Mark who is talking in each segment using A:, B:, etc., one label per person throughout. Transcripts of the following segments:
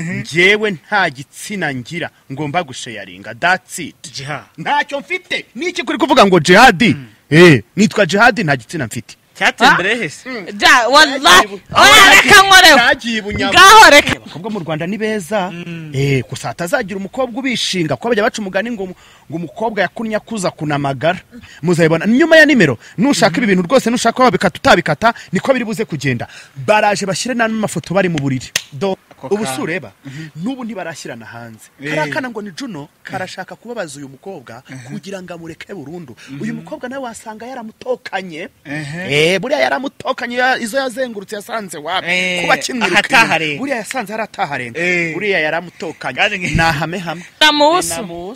A: njyewe nta gitsina ngira ngomba gusheyaringa datsiti
B: jiha
A: ntacyo mfite niki kuri kuvuga ngo jihadi Eh, nitwa jihadi nta gitsina mfite
B: cyatembere hese
C: ja wallahi oya reka nkorewe
A: Cyagiye i Bunyabungo.
C: ngaho reka
A: abakobwa mu rwanda ni beza Eh, gusa hatazagira umukobwa ubishinga kuko bajya baca umugani ngo ngo umukobwa yakunnye akuza kunamagara muzabibona nyuma ya nimero nushaka ibi bintu rwose nushaka ko babikata utabikata niko biri buze kugenda baraje bashyire n'amafoto bari mu buriri do
B: Ako
A: ubu si
B: kanya.
A: ureba n'ubu ntibarashyirana hanze
B: Eh.
A: kariya kana ngo ni juno karashaka kubabaza uyu mukobwa kugira ngo amureke burundu uyu mukobwa nawe wasanga yaramutokanye Eh, buriya yaramutokanye ya- izo yazengurutse yasanze wapi
B: Eh,
A: kuba kimwirukanye
B: ahataharenga.
A: buriya yasanze hari ataharenga
B: Eh.
A: buriya yaramutokanye
B: Kandi nge-
A: ni ahame hamwe
C: namusu haba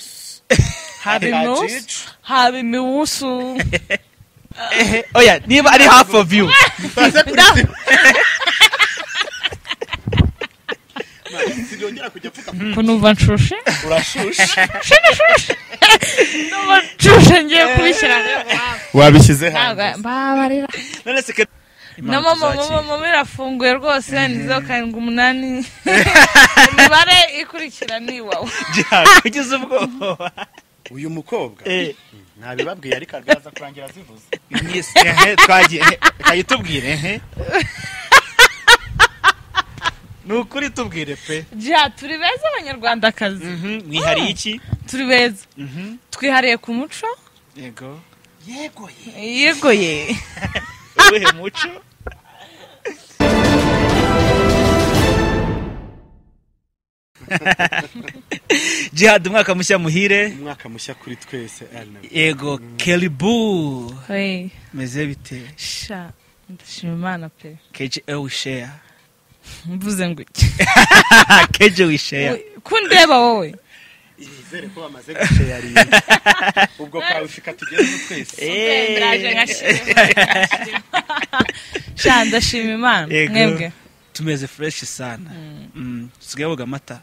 B: Haba
C: imusu
B: jicu.
C: haba imiwusu
B: ehe oya niba ari half of you
A: baze kuri
C: Nda-
A: sima sinongera kujya mvuga ngo
C: ko numva nshushe
A: urashushe
C: numva nshushe ngiye kubishyira
A: wabishyize
C: ntabwo mbabarira
B: none se ke
C: na
B: Impamvu
C: mama
B: zakira.
C: mama mama irafunguye rwose nizo karindwi umunani imibare ikurikira ni iwawe
B: jiha kugeza ubwoba
A: uyu mukobwa
B: Eh,
A: ntabibabwiye ariko arwaza kurangira zivuze
B: yes, ehe, twagiye ehe, reka tubwire ehe ni ukuri tubwire pe
C: ja turi beza abanyarwandakazi
B: Mhm, mwihariye iki
C: turi beza twihariye ku muco
B: yego
A: yegoye
C: yegoye
B: uwuhe muco jihad umwaka mushya muhire
A: umwaka mushya kuri twese Arnaud.
B: yego kelibu
C: Hey,
B: meze bite
C: sha ndashima imana pe
B: keje e wisheya
C: mvuze ngo iki
B: keje wisheya
C: ko ndeba wowe
A: izere ko bamaze gusheyaringa ubwo kawusika tugezeho twese
C: ndaje nkashima sha ndashima imana
B: Yego.
C: mwebwe
B: tumeze fureshi sana Mm, tusigaye boga amata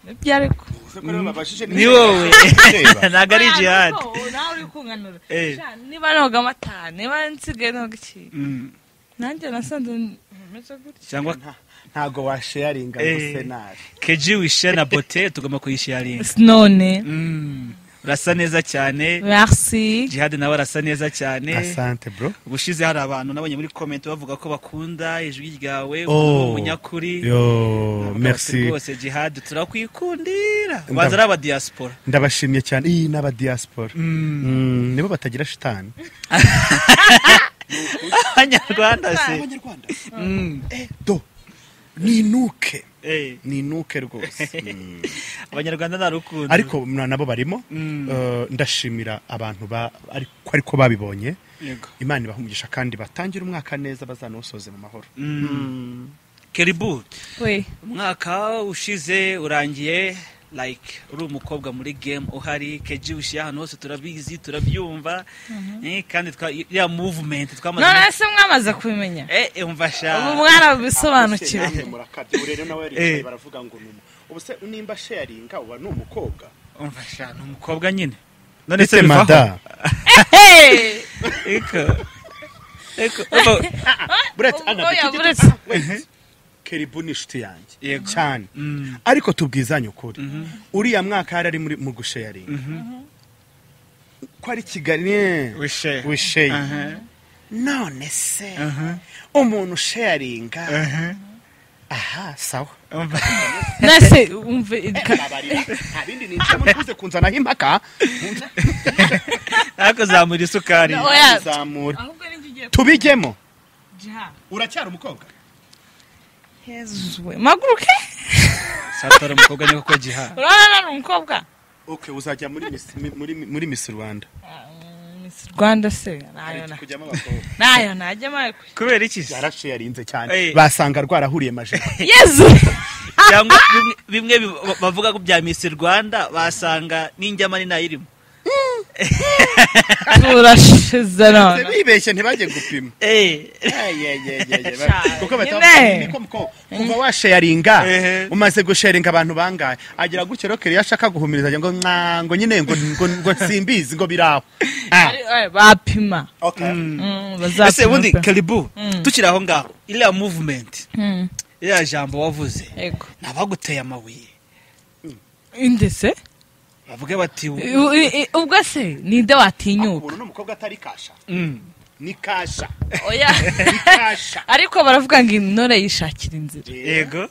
C: nibyo ariko
A: Ese ko rero babashije
B: ni wowe
A: Reba.
B: ntabwo ari jihad
C: Oya, nawe uri kunganura
B: Eh.
C: Sha, niba noga amata niba nsigaye noga iki
B: Mm,
C: nanjye nasanze meze gutya
B: cyangwa
A: Nta- ntago washeyaringa ngo
B: Eh.
A: senari
B: keje wisheya na bote tugomba kuyisheyaringa
C: none
B: Mm, urasa neza cyane
C: merci
B: jihad nawe arasa neza cyane
A: asante bro
B: ubushize hari abantu nabonye muri komenti bavuga ko bakunda ijwi ryawe
A: Oh.
B: umuntu umunyakuri
A: yo
B: Bavuga bati
A: merci
B: rwose jihad turakwikundira
A: Ndab-
B: baza ari abadiyasipora
A: ndabashimye cyane iyi ni abadiyaspora Mm, nibo batagira shitani
B: abanyarwanda se
A: abanyarwanda
B: Mm,
A: do ninuke
B: eh,
A: ninuke rwose Mm.
B: abanyarwanda nta rukundo
A: ariko na- nabo barimo
B: Mm.
A: Eh, ndashimira abantu ba- ariko ariko babibonye
B: Yego.
A: imana ibahumugisha kandi batangire umwaka neza bazanawusoze mu mahoro
B: Mm. keribu
C: we
B: umwaka ushize urangiye like uri umukobwa muri game uhari keji ushiye ahantu hose turabizi turabyumva eh, kandi twa- ya movement twamaze
C: none se mwamaze kubimenya
B: Eh, eh, umva
C: ubu
B: sha
C: mwarabisobanukiwe
A: Namwe murakabya. Ubu rero nawe
B: Eh.
A: aricaye baravuga ngo ni umu- ubu se nimba sharinga uba ni umukobwa
B: umva sha ni umukobwa nyine none
A: ndetse
B: se bivaho?
A: mada
C: Hey!
B: Eko. Eko. Eko.
A: buretse
C: Oya,
A: ana dufite
C: buretse.
A: wait keribu ni inshuti yanjye
B: Yego.
A: cyane
B: Mm.
A: ariko tubwizanye ukuri uriya mwaka yari ari muri mu gushayaringa ko ari kigali eh,
B: Wishe.
A: wisheye
B: Aha.
A: none se
B: Aha.
A: umuntu ushayaringa
B: Aha.
A: aha sawa
B: Umva.
C: nase umve ka-
A: abindi ninjira muri kuze kunzanaho impaka
B: Ariko zamura isukari.
C: No. Oya.
A: zamura
C: ahubwo ni njye ugiye
A: tubijyemo
C: kujiha
A: uracyari umukobwa
C: hezuwe maguruke
B: Satara umukobwa nyako ko jiha.
C: urabona nari umukobwa
A: ok uzajya muri Miss- mi- muri muri misi rwanda
C: Ah, Miss rwanda se nayo na-
A: kujyamo abakobwa
C: nayo najya mayo
B: Kubera iki? se?
A: yarashayarinze cyane
B: Eh.
A: basanga rwarahuriye majoro
C: yezu
B: Cyangwa bimwe- bimwe bi- bavuga ko bya Miss Rwanda basanga n'injyama ni nayirimo.
C: turashize
A: Se
C: none
A: bibeshye ntibajye gupima
B: Eh.
C: Cyane.
A: kuko
C: Nyine.
A: batavuga ko kuva washayaringa
B: Ehe.
A: umaze gusharinga abantu bangahe agera gutyo rero kero iyo ashaka guhumiriza ajya ngo mwa ngo nyine ngo ngo ngo simbizi ngo biraho Ah,
C: Ari- oya, bapima
A: okay.
C: Mm,
B: Ese
C: bazapima
B: ubundi
C: pe.
B: Karibu tukiri aho ngaho. Iriya movement.
C: Mm.
B: iriya jambo wavuze
C: yego
B: ni abaguteye amabuye
C: indese
B: bavuge bati
C: U- i- i- ubwo se ninde watinyuka
A: ubu ni umukobwa atari kasha
B: Mm.
A: ni kasha
C: oya
A: ni kasha
C: ariko baravuga ngo intore yishakira inzira
B: yego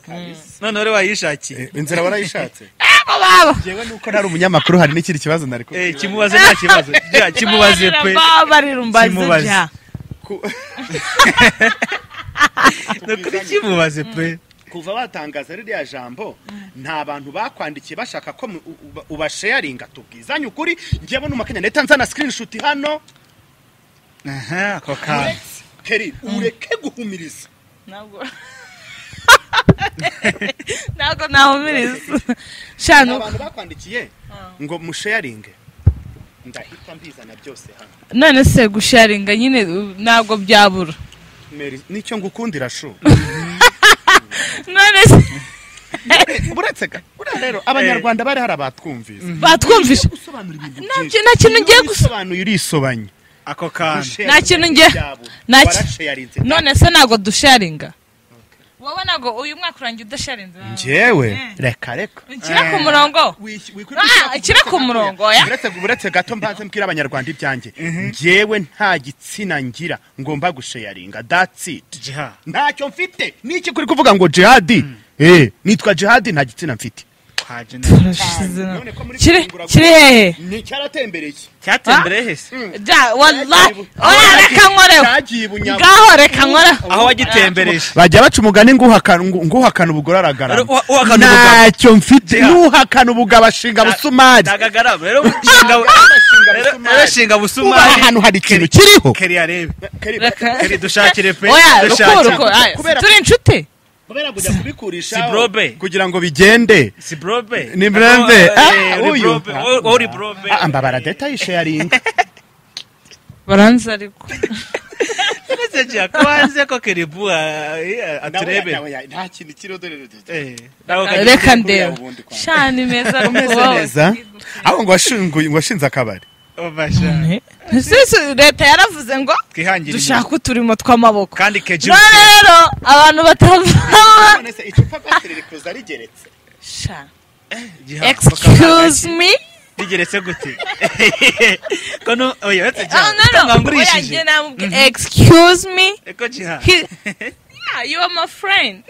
B: noneho rero wayishakiye
A: inzira warayishatse
C: abo baba
A: yewe nuko ntari umunyamakuru hari n'ikindi kibazo nari kubwira.
B: Eh, kimubaze nta kibazo Bya, kimubaze pe
C: baba barirumbaze
B: Kimubaze.
C: bya
A: Ku-
B: ni ukuri kimubaze pe
A: kuva batangaza ririya jambo nta bantu bakwandikiye bashaka ko mu- u- uba- ubasheyaringa tubwizanye ukuri ngewe n'umakenya ndahita nzana screenshot hano
B: aha ako kantu
A: keri ureke guhumiriza
C: ntabwo ntabwo nahumiriza shanu
A: nta bantu bakwandikiye ngo musheyaringe ndahita mbizana byose hano
C: none se gusharinga nyine uh, ntabwo byabura
A: Mary, nicyo ngukundira shu
C: none se
A: uretse ga buriya rero abanyarwanda bari hari abatwumvise
C: batwumvisha
A: gusobanura ibintu
C: Nta
A: byinshi
C: kintu- nta kintu
A: Iyo
C: ngiye guso-
A: wisobanuye urisobanye
B: ako kantu
A: Gushare
C: Nta kintu ngiye-
A: byabo.
C: nta ki-
A: Warasharinze.
C: none se ntabwo dusharinga wowe ntabwo uyu mwaka urangiye udasharinze
A: njyewe
C: Eh.
A: reka reka
C: nshyira ku murongo Ah, ikiri ku murongo, oya.
A: uretse uretse gato mbanze mbwira abanyarwanda ibyanjye njyewe nta gitsina ngira ngomba gusheyaringa that's it
B: jiha
A: ntacyo mfite niki kuri kuvuga ngo jihadi eh nitwa jihadi nta gitsina mfite
B: kwa jenera
C: Urashize na-
A: None ko muri
C: kiri
A: kungura-
C: kiri hehe
A: ni cyaratembereye
B: cyatembereye hese
C: ja wallahi oya reka nkoreho
A: cyagiye i bunyabungo
C: ngaho reka nkoreho
B: aho wagitembereje
A: bajya baca umugani nguhakana ngu- nguhakana ubugore aragarama
B: Uwa- uhakana ubugabo.
A: ntacyo mfite
B: Yeah.
A: n'uhakana ubugabo ashinga abusumari
B: ntagagarama rero shinga rero- rero shinga
A: uba
B: busumari
A: ahantu hari ikintu kiriho
B: keri yarebe
C: reka
B: keri dushakire pe
C: oya
B: dushakire.
C: rukuruko aya,
A: Kubera-
C: turi inshuti
A: kubera kujya kubikurisha
B: Si brobe.
A: kugira ngo bigende
B: si brobe
A: Ni brobe.
B: Eh,
A: Ah,
B: uri
A: uyu.
B: brobe. Wowe- wowe uri brobe
A: Ah, mbabara deta yisharinga
C: baranzi ariko
B: Ese jiha ko hanze ko keri bu ah, eh, aturebera
A: nta kintu kiriho dore
B: Eh, nawe ukajya-
C: reka
A: kuri
C: ndeba
A: ubundi kwa-
C: shani meza
A: umeze
C: wowe
A: neza ahubwo ngo washinguye- ngo washinze akabari
B: ubasha
C: Ese leta yaravuze ngo
B: twihangira imirimo.
C: dushaka uturimo tw'amaboko
B: kandi keji
C: none rero abantu batava
A: none se icupa rwatsi riri kuza rigeretse
C: Sha,
B: jiha
C: excuse me
B: rigeretse gute ko no oya uretse
C: oh,
B: jiha
C: no, no. Oya, njye
B: utangangurishije
C: namubwi- excuse me
B: eko jiha
C: He- yeah, you are my friend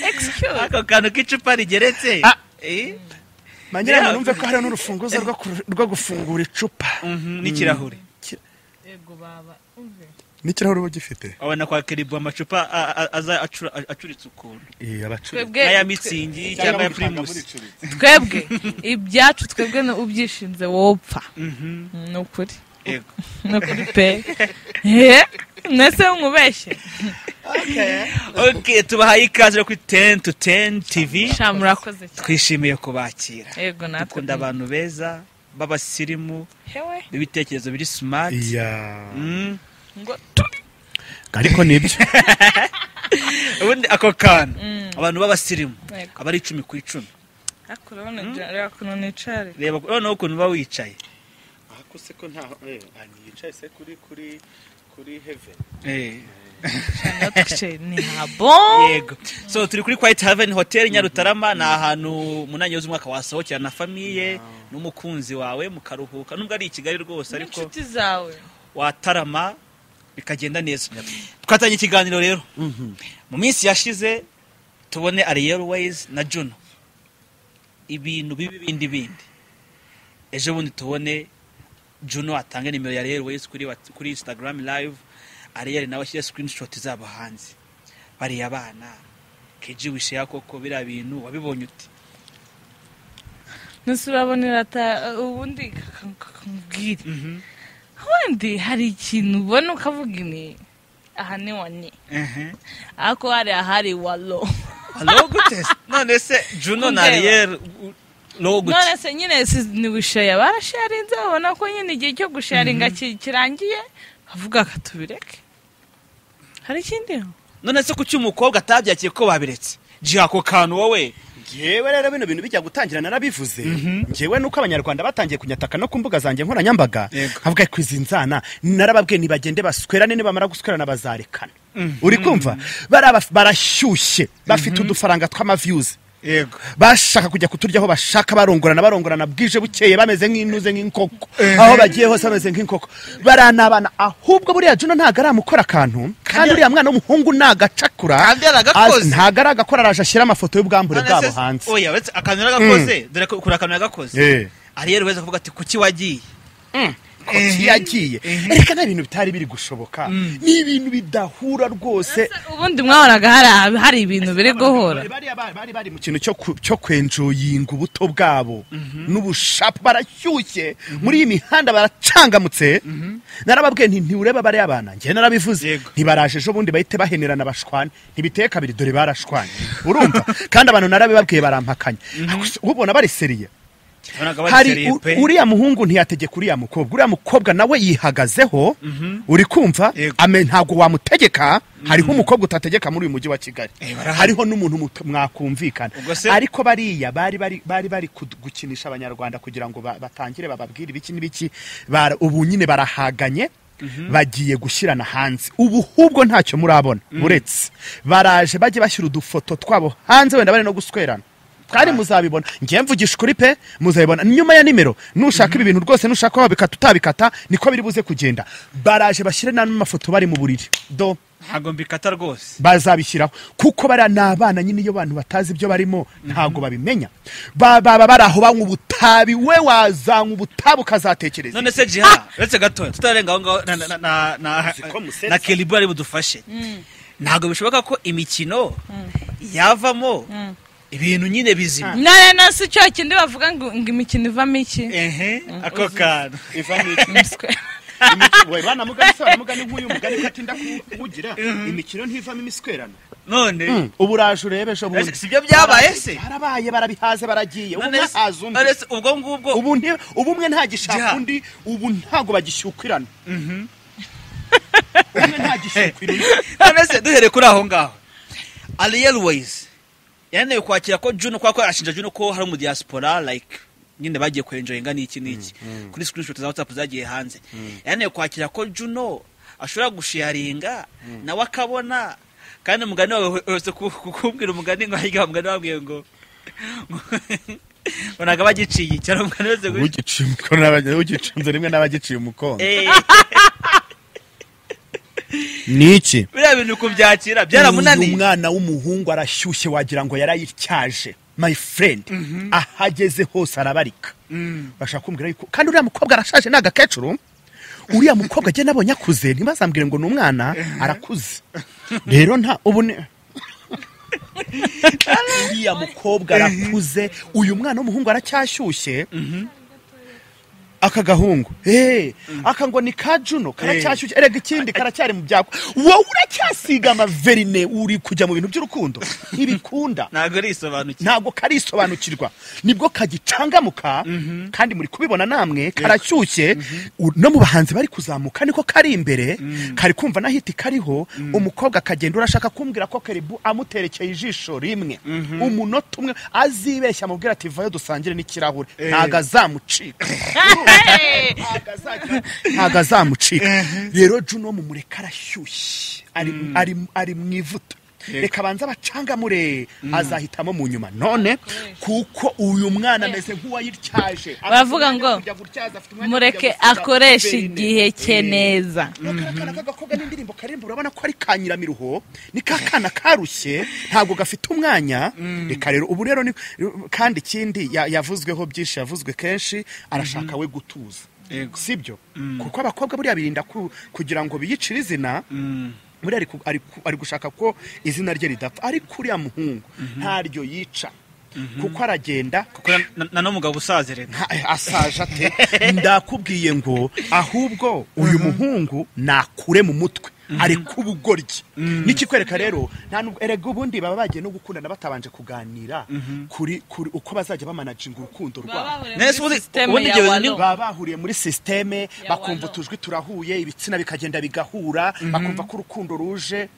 C: excuse
B: ako kantu k'icupa rigeretse
A: Ah.
B: Eh,
A: manyira
B: Yeah.
A: numve ko hari n'urufunguzo rwo ku- rwo gufungura icupa
B: mhm, n'ikirahure
A: n'ikirahure uba ugifite
B: abona kwa keribu amacupa a- a- aza acura- acuritse ukuntu
A: Eh, abacuruzi.
C: twebwe
B: n'aya mitsingi cyangwa ya pirimusi
C: twebwe ibyacu twebwe ni ubyishinze wopfa ni ukuri
B: Yego.
C: ni ukuri pe Eh, mwese mwubeshye
B: ok tubahaye ikaze yo kuri ten to ten tv
C: sha murakoze cyane
B: twishimiye kubakira
C: yego natwe
B: dukunda abantu beza b'abasirimu
C: hewe
B: b'ibitekerezo biri simati
A: Iya.
B: Mm.
C: ngo tu-
A: ariko nibyo
B: ubundi ako kantu abantu b'abasirimu
C: Yego.
B: aba ari icumi ku icumi
C: ariko urabona ibyo- reba ukuntu nicare
B: reba noneho ukuntu uba wicaye
A: ariko se ko nta eh, ah, niyicaye se kuri kuri kuri heaven
B: Eh.
C: natwe ni habo
B: yego so turi kuri white haven hotel nyarutarama ni ahantu mu ntangiriro z'umwaka wasohokera na famiye n'umukunzi wawe mukaruhuka nubwo ari i kigali rwose ariko
C: n'inshuti zawe
B: watarama bikagenda neza twatanye ikiganiro rero mu minsi yashize tubone ariyeruwayizi na juno ibintu bibi bindi bindi ejo bundi tubone juno atange nimero ya ariyeruwayizi kuri wat- kuri instagram live ariyeri nawe ashyire screenshot zabo hanze bariya abana keji wisheya koko biriya bintu wabibonye uti
C: nese urabona irata ubundi kakambwire ubundi hari ikintu ubona ukavuga ini aha ni wani ariko hari ahari walo
B: alo gute se? none se juno na
C: Undeba.
B: ariyeri lo gute
C: none se nyine si- ni gusheya barasharinze babona ko nyine igihe cyo gusharinga ki- kirangiye avuga akatubireke hari ikindi
B: none se kuki umukobwa atabyakiye ko babiretse jiha ako kantu wowe
A: ngewe rero bino bintu bijya gutangira narabivuze ngewe nuko abanyarwanda batangiye kunyataka no ku mbuga zanjye nkoranyambaga
B: Yego.
A: havuga ko izi nzana narababwiye ntibagende baswerane nibamara guswerana bazarekana uri kumva bariya baf- barashyushye bafite udufaranga tw'amaviyuzi
B: yego
A: bashaka kujya kuturya aho bashaka barongorana barongorana bwije bukeye bameze nk'intuze nk'inkoko aho bagiye hose bameze nk'inkoko baranabana ahubwo buriya juno ntabwo aramukora akantu kandi uriya mwana w'umuhungu nagacakura
B: Kandi yaragakoze.
A: az- ntabwo aragakora araje ashyira amafoto y'ubwambure
B: None
A: bwabo
B: se-
A: hanze
B: oya uretse akantu yaragakoze dore ko kuri akantu yaragakoze
A: Eh.
B: ariel weza kuvuga ati kuki wagiye
A: kuki yagiye reka nta bintu bitari biri gushoboka ni ibintu bidahura rwose
C: ubundi mwahoraga hari- hari ibintu biri guhura
A: Bari- bariya bari- bari bari mu kintu cyo ku- cyo kwenjoyinga ubuto bwabo n'ubushapu barashyushye muri iyi mihanda baracangamutse narababwiye nti ntiureba bariya bana njye narabivuze
B: Yego.
A: ntibaraje ejo bundi bahite bahenerana bashwane ntibiteye kabiri dore barashwanye urumva kandi abantu narabibabwiye barampakanya Gusa ubona bari seriye
B: Urabona ko bari
A: hari
B: seriye
A: u-
B: pe.
A: uriya muhungu ntiyategeka uriya mukobwa uriya mukobwa nawe yihagazeho uri kumva
B: Yego.
A: ame ntabwo wamutegeka hariho umukobwa utategeka muri uyu mujyi wa kigali
B: Eh, barahari.
A: hariho n'umuntu mut- mwakumvikana
B: Ubwo se-
A: ariko bariya bari bari bari bari kud- gukinisha abanyarwanda kugira ngo ba- batangire bababwire ibiki n'ibiki bara- ubu nyine barahaganye bagiye gushyirana hanze ubu hubwo ntacyo murabona uretse baraje bajye bashyira udufoto twabo hanze wenda bari no guswerana kandi muzabibona ngiye mvugisha ukuri pe muzabibona nyuma ya nimero nushaka ibi bintu rwose nushaka ko babikata utabikata niko biri buze kugenda baraje bashyire n'amafoto bari mu buriri do
B: ntabwo mbikata rwose
A: bazabishyiraho kuko bariya ni abana nyine iyo abantu batazi ibyo barimo ntabwo babimenya Ba- baba bari aho banywa ubutabi we wazanywa ubutabi ukazatekereza
B: none se jiha uretse gatoya tutarenga aho ngaho na- na- na- na- na-
A: Uziko musetsa.
B: na keribu ari budufashe ntabwo bishoboka ko imikino yavamo ibintu nyine bizima
C: na rero si cyo kindi bavuga ngo ngo imikino ivamo iki
B: ehe ako kantu
C: Umuswe.
A: we banamugani se baramugani nk'uyu mugani ko atinda kuwugira imikino ntivamo imiswerano
B: none
A: ubu uraje urebe ejo bundi
B: si byo byabaye se
A: barabaye barabihaze baragiye ubu
B: none se-
A: mwahaze undi
B: none se ubwo ngubwo
A: ubu nti- ubu umwe
B: Jya.
A: ntagishaka undi ubu ntabwo bagishyukirana umwe ntagishyukira undi
B: none se duhereye kuri aho ngaho ariel wayizi yananiwe kwakira ko juno kubera ko arashinja juno ko hari umudiyasipora like nyine bagiye kwenjoyinga n'iki n'iki kuri screenshot za whatsapp zagiye hanze yananiwe kwakira ko juno ashobora gushiyaringa nawe akabona kandi umugani wawe wese ku- ku- kukubwira umugani ngo hirya umugani wabwiye ngo ngo ntabwo aba agiciye cyane umugani wese guca
A: ugiciye umukono n'abagi- ugicunze rimwe n'abagiciye umukono
B: Eh,
A: ni iki
B: biriya bintu kubyakira
A: Uyu
B: byaramunaniye
A: mwana w'umuhungu arashyushye wagira ngo yarayityaje my friend ahageze hose arabarika bashaka kumbwira yuko kandi uriya mukobwa arashaje ni agakecuru uriya mukobwa agenda abonye akuze ntibazambwire ngo ni umwana arakuze rero nta ubu ni uriya mukobwa arakuze uyu mwana w'umuhungu aracyashyushye aka gahungu hey, aka ngo ni ka juno karacyashyushye erega ikindi karacyari mu byago wowe uracyasiga amaverine uri kujya mu bintu by'urukundo ntibikunda
B: ntabwo arisobanukiwe
A: ntabwo karisobanukirwa nibwo kagicangamuka kandi muri kubibona namwe karashyushye u- no mu bahanzi bari kuzamuka niko kari imbere kari kumva n'ahiti kariho umukobwa akagenda urashaka kumbwira ko karibu amuterekeye ijisho rimwe umunota umwe azibeshya amubwira ati vayo dusangire n'ikirahure ntabwo azamucika
C: Hey!
A: ntabwo azamucika rero juno mumureka arashyushye ari- ari- ari mu ivuta reka abanze abacangamure azahitamo mu nyuma none kuko uyu mwana ameze nk'uwayityaje
C: Baravuga ngo, mureke akoresha igihe cye neza
A: akana k'agakobwa n'indirimbo karimba urabona ko ari ka nyiramiruho ni ka kana karushye ntabwo gafite umwanya reka rero ubu rero ni kandi ikindi ya- yavuzweho byinshi yavuzwe kenshi arashaka we gutuza si byo kuko abakobwa buriya birinda ku- kugira ngo biyicire izina muri ari, ku- ari, ku- ari gushaka ko izina rye ridapfa ariko uriya muhungu ntaryo yica kuko aragenda
B: kuko na- na- nano mugabo usaze reka
A: nta- asaje ate ndakubwiye ngo ahubwo uyu muhungu nakure mu mutwe ari kubugoryi n'ikikwereka rero nta nubwo erega ubundi baba bagiye no gukundana batabanje kuganira kuri kuri uko bazajya bamanaginga urukundo rwabo
B: Nese ubundi- ubundi ibyo bintu ni-
A: baba bahuriye muri sisiteme
C: Ya
A: bakumva
C: wano.
A: utujwi turahuye ibitsina bikagenda bigahura bakumva ko urukundo ruje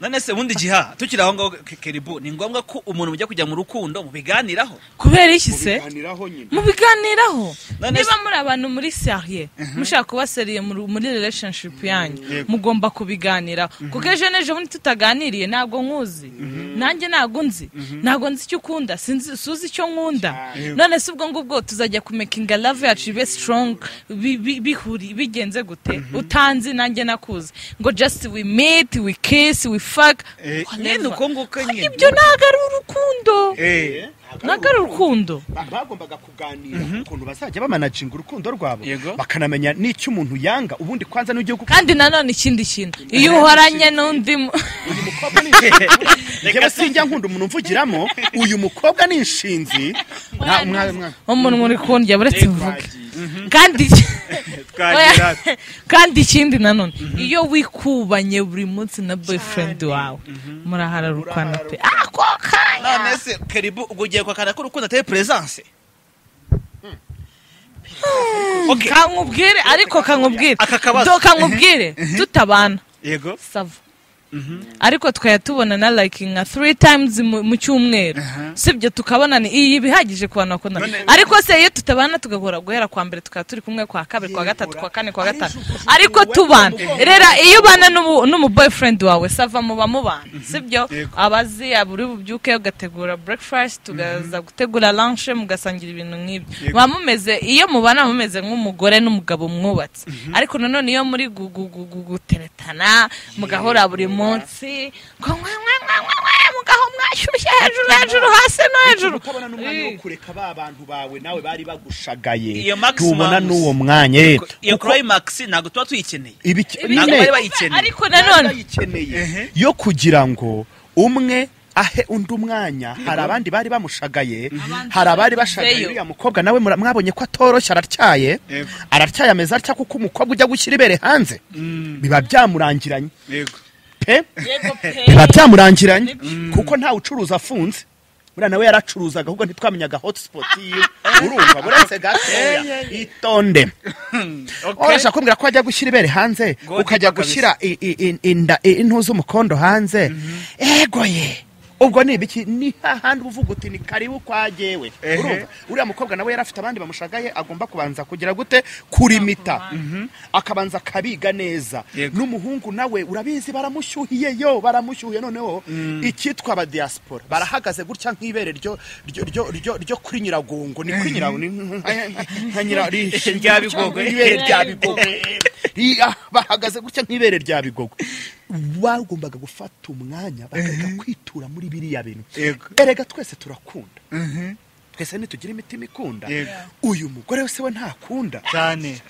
B: none se ubundi giha tukiri aho ngaho ke- keribu ni ngombwa ko umuntu mujya kujya mu rukundo mubiganiraho
C: kubera iki se
A: mubiganiraho nyine
C: mubiganiraho
B: None
C: niba
B: se-
C: muri abantu muri seriye mushaka kuba seriye muri muri relationship yanyu
B: Yego.
C: mugomba kubiganiraho kuko ejo n'ejo bundi tutaganiriye ntabwo nkuzi nanjye ntabwo nzi ntabwo nzi icyo ukunda sinzi suzi icyo nkunda
A: Yego.
C: none se ubwo ngubwo tuzajya kumekinga love yacu ibe strong bi- bi- bihuri bigenze gute utanzi nanjye nakuzi ngo just we meet we kiss we fuck
B: Eh,
C: whatever.
B: nyine uko nguko nyine.
C: ibyo ntabwo ari urukundo
B: Eh,
C: ntabwo ari urukundo
A: Ba- bagombaga kuganira ukuntu bazajya bamanacinga urukundo rwabo
B: Yego.
A: bakanamenya n'icyo umuntu yanga ubundi kwanza n'igihugu
C: kandi nanone ikindi kintu iyo uhoranye n'undi mu-
A: uyu mukobwa ni inshinzi njyewe sinjya nkunda umuntu umvugiramo uyu mukobwa ni inshinzi Nta- mwa- mwa-
C: umuntu muri kundya buretse mvuge
A: twagiye.
C: kandi
B: twagira
C: kandi ikindi nanone iyo wikubanye buri munsi na boyfriend wawe murahararukana pe ako kanya
B: none se keribu ubwo ugiye kwakana ko urukundo atari peresanse Okay.
C: kankubwire ariko kankubwire
B: Aka kabazo.
C: do kankubwire tutabana
B: yego
C: sava ariko twaya tubonana like nka three times mu mu cyumweru sibyo tukabonana iyi bihagije ku bantu bakundana
B: None-
C: ariko se iyo tutabana tugahura guhera kwa mbere tukaba turi kumwe kwa kabiri kwa gatatu kwa kane kwa gatanu ariko tubana rero iyo ubana n'ubu- n'umu boyfriend wawe sava muba mubana sibyo
B: Yego.
C: abazi buri bubyuke ugategura breakfast ugaza gutegura lunch mugasangira ibintu nk'ibyo
B: Yego.
C: muba mumeze iyo mubana muba mumeze nk'umugore n'umugabo mwubatse ariko nanone iyo muri gu- gu- gu- gu- guteretana mugahora buri munsi ngo mwe mwe mwe mwe mwe mugaho mwashyushye hejuru hejuru hasi no hejuru
A: utabona n'umwanya wo kureka ba bantu bawe nawe bari bagushagaye
B: Iyo maximum-
A: tubona n'uwo mwanya eh,
B: iyo
A: kuko
B: climax ntabwo tuba tuyikeneye
A: ibi ki-
B: Ntabwo
A: nyine
B: bari bayikeneye.
C: ariko nanone
A: bayikeneye yo kugira ngo umwe ahe undi umwanya hari abandi bari bamushagaye hari abari bashagaye
C: Beyo.
A: uriya mukobwa nawe mura- mwabonye ko atoroshye aratyaye
B: Yego.
A: aratyaye ameze atya kuko umukobwa ujya gushyira ibere hanze biba byamurangiranye
B: yego
A: pe
C: yego pe
A: biba byamurangiranye kuko ntawe ucuruza afunze buriya nawe yaracuruzaga ahubwo ntitwamenyaga hotspot yiwe urumva buretse gatoya itonde urashaka kumbwira ko wajya gushyira ibere hanze
B: Godi
A: ukajya
B: kabisa.
A: gushyira i- i- i- inda i- intu z'umukondo hanze egoye ubwo ni ibiki ni hahandi uba uvuga uti ni karibu kwa jyewe
B: Ehe.
A: urumva uriya mukobwa nawe yari afite abandi bamushagaye agomba kubanza kugira gute kurimita akabanza akabiga neza
B: Yego.
A: n'umuhungu nawe urabizi baramushyuhiye yo baramushyuhiye noneho icyitwa abadiyaspora barahagaze gutya nk'ibere ryo ryo ryo- ryo ryo kuri nyiragongo ni kuri nyiragongo ni nka nyira
B: Rya Bigogo.
A: ibere rya bigogo Iya, bahagaze gutya nk'ibere rya bigogo bagombaga gufata umwanya bakareka kwitura muri biriya bintu
B: Yego.
A: erega twese turakunda twese ntitugira imitima ikunda
B: Yego.
A: uyu mugore we se we ntakunda
B: cyane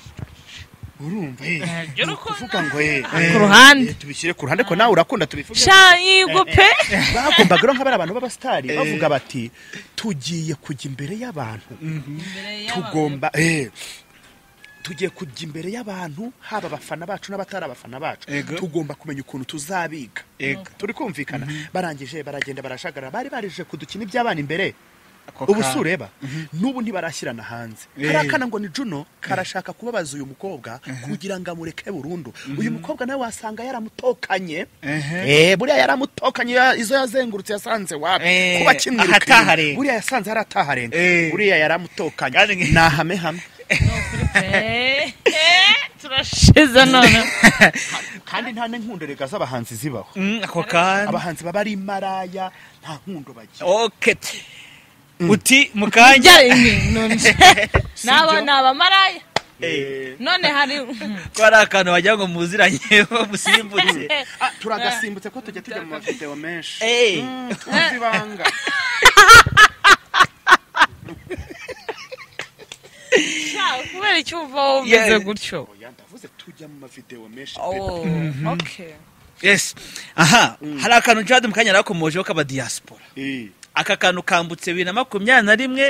A: urumva eh.
C: Ntabyo urukundo.
A: kuvuga ngo eh,
C: ku
A: eh,
C: ruhande.
A: eh, tubishyire ku ruhande ko nawe urakunda tubivuge
C: shanyigo pe
A: bagombaga rero nk'abari abantu b'abasitari bavuga bati tugiye kujya imbere y'abantu tugomba eh, tugiye kujya imbere y'abantu haba abafana bacu n'abatari abafana bacu
B: Yego.
A: tugomba kumenya ukuntu tuzabiga
B: Yego.
A: turi kumvikana barangije baragenda barashagarara bari barije kudukina iby'abana imbere
B: Ako
A: ubu
B: kanya.
A: si ureba n'ubu ntibarashyirana hanze
B: Eh.
A: hari akana ngo ni juno karashaka kubabaza uyu mukobwa kugira ngo amureke burundu uyu mukobwa nawe wasanga yaramutokanye Eh, buriya yaramutokanye ya- izo yazengurutse yasanze wapi
B: Eh,
A: kuba kimwirukanye
B: ahataharenga.
A: buriya yasanze hari ataharenga
B: Eh.
A: buriya yaramutokanye
B: Kandi nge-
A: ni ahame hamwe
C: Eh, eh, turashize none
A: kandi nta n'inkunderega z'abahanzi zibaho
B: Mm, ako kanya
A: abahanzi baba ari maraya nta nkundo bagira
B: okay uti mu kanya
C: njya ni- none naba ni abamaraya
A: Eh,
C: none hari
B: ko hari akantu wagira ngo muziranyeho musimbutse
A: ah, turagasimbutse ko tujya tujya mu mavideo menshi
B: Eh,
A: tuzi ibanga
C: Sha, kubera icyo uva wowe umeze
B: Yeah.
C: gutyo
A: oya ndavuze tujya mu mavideo menshi
C: Oh, okay.
B: yes aha hari akantu jade mu kanya yarakomojeho k'abadiyasipora
A: Eh,
B: aka kantu kambutse bibiri na makumyabiri na rimwe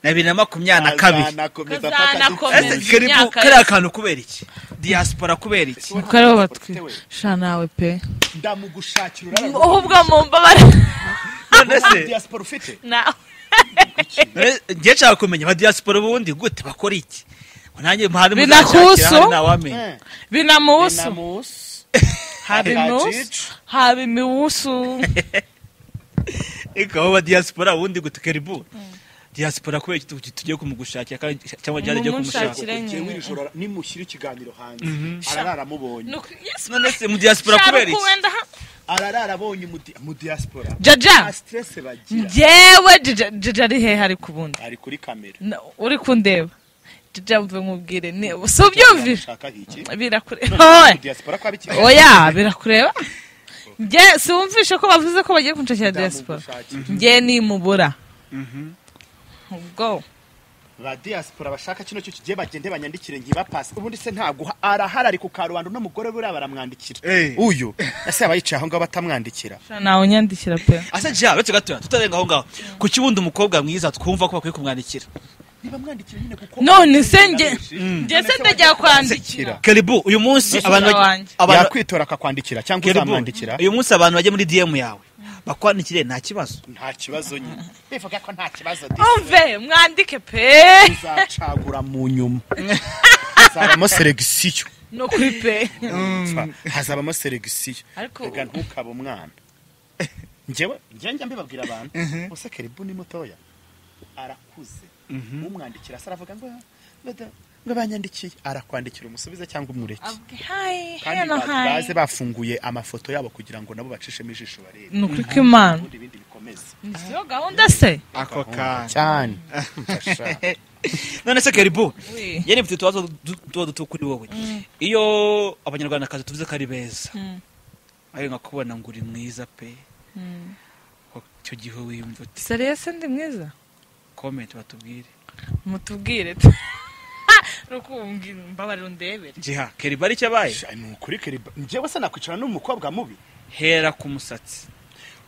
B: na bibiri na makumyabiri na kabiri
A: kazanakomeza
C: Kazanakomeza.
A: fata
B: ese
A: dukuru.
B: karibu
C: Imyaka
B: kariya kantu kubera iki diyasipora kubera iki
C: Kuko aribo batwi
A: Ufite we.
C: sha nawe pe
A: ndamugushakira
C: wowe ubwo mumbabare
B: none se
A: diaspora ufite
C: nawe
B: njye nshaka kumenya abadiyasipora ubundi gute bakora iki ngo nanjye muhari
C: Binakusu?
B: muzanshakira, hari ntawamenya
A: Eh,
C: binamusu
A: Binamusu.
C: haba imiwusu haba imiwusu
B: ikaba diyasipora ubundi gutukeribu diyasipora kubera iki tu- tugiye kumugushakira kandi- cyangwa ryaragiye kumushaka
C: Mumushakire.
A: Jewe iri joro nimushyira ikiganiro hanze ararara amubonye
C: Nuko- yes,
B: none se mu diyasipora
C: sharuku
B: kubera iki
C: wenda ha-
A: ararara abonye umuti- mu diaspora nta
C: jaja
A: stress bagira
C: njyewe jaja jaja ari hehe ariko ubundi
A: ari kuri kamera
C: Na- uri kundeba jaja mve nkubwire ni- si ubyumvira
A: Ushaka iki
C: birakureba Oya.
A: diaspora kwa biki
C: oya birakureba njye si wumvishe ko bavuze ko bagiye kunshakira diaspora
A: Ndamugushakira.
C: njye nimubura ubwo
A: ba diaspora bashaka kino cyo kigiye bagende banyandikire nkibapasi ubundi se ntabwo arahara ari ku karubanda uno mugore buriya baramwandikira
B: Eh.
A: uyu ese yaba yicaye aho ngaho batamwandikira
C: sha nawe unyandikira pe
B: asa jya uretse gatoya tutarenga aho ngaho kuki ubundi umukobwa mwiza twumva ko bakwiye kumwandikira
A: ntibamwandikire nyine kuko
C: none se njye njye se ndajya kwandikira
B: keribu uyu munsi
C: Ese
B: abantu
C: wanjye.
B: abantu-
A: yakwitora akakwandikira cyangwa
B: Keribu,
A: uzamwandikira
B: uyu munsi abantu bajya muri dm yawe bakwandikire nta kibazo
A: nta kibazo nyine bivuga ko nta kibazo de
C: umve mwandike pe
A: uzacagura mu nyuma hazabamo seregisiyo
C: no kuri pe
A: hazabamo seregisiyo
C: Ariko-
A: reka ntukabe umwana njyewe njye njya mbibabwira abantu use keribu ni mutoya arakuze umwandikira se aravuga ngo "Bada, ngo banyandikiye arakwandikira umusubize cyangwa umureke
C: Abwe, hi,
A: kandi
C: heno,
A: ba-
C: hi.
A: baze bafunguye amafoto yabo kugira ngo nabo bacishemo ijisho barebe
C: ni ukuri kw'imana
A: ubundi ibindi bikomeze
C: ni siyo gahunda se
B: ako
A: cyane
B: none se keribu
C: Oui.
B: yari mfite utubazo du- tuba duto kuri wowe iyo abanyarwandakazi tuvuze ko ari beza
C: Mm.
B: ayo nkakubona ngo uri mwiza pe icyo gihe wiyumva uti
C: seriye se ndi mwiza
B: komenti batubwire
C: mutubwire tu rukumbwira mbabarira undebere
B: jiha keribu ari cyabaye
A: ni ukuri keribu njyewe se nakwicara n'umukobwa mubi
B: hera ku musatsi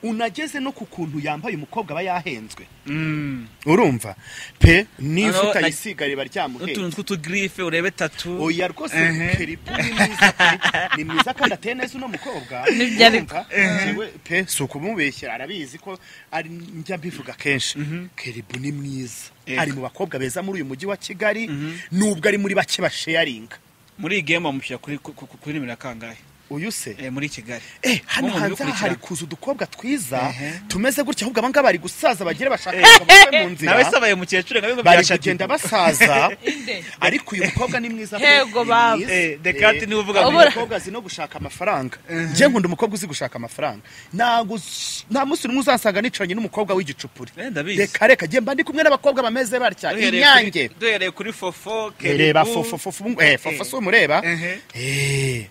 A: unageze no ku kuntu yambaye umukobwa aba yahenzwe
B: Mm.
A: urumva pe niba
B: Ano,
A: utayisiga riba ryamuheye
B: n'utuntu tw'utugirife urebe tatu
A: oya rwose
B: Ehe.
A: keribu ni mwiza pe. ni mwiza kandi ateye neza uno mukobwa
C: Nibyo ariko.
A: Urumva? Njyewe, pe si ukumubeshyera arabizi ko ari njya mbivuga kenshi keribu ni mwiza
B: Yego.
A: ari mu bakobwa beza muri uyu mujyi wa kigali nubwo ari muri bake basheyaringa
B: muri iyi gemu bamushyira kuri ku- ku- kuri nimero ya kangahe
A: uyu se
B: Eh, muri kigali
A: Eh, hano
B: Mumwe mu
A: hanze aha
B: bikurikirana.
A: hari kuza udukobwa twiza
B: Ehe.
A: tumeze gutya ahubwo abangaba bari gusaza bagira bashaka kugaruka mu nzira
B: nawe se abaye umukecuru nka bimwe
A: bari
B: byashatse.
A: kugenda basaza
C: Inde.
A: ariko uyu mukobwa ni mwiza
C: Yego, baba.
B: Eh, Descartes niwe uvuga
A: ngo
C: ngo- Ubura.
A: umukobwa azi no gushaka amafaranga njye nkunda umukobwa uzi gushaka amafaranga ntabwo s- nta munsi n'umwe uzasanga nicaranye n'umukobwa w'igicupuri
B: Eh, ndabizi.
A: reka reka njye mba ndi kumwe n'abakobwa bameze batya
B: Duhereye
A: inyange
B: kuri- duhereye kuri fofo Keribu.
A: reba fofo fofo ubu- eh, fofo si umureba
B: Ehe.
A: Eh.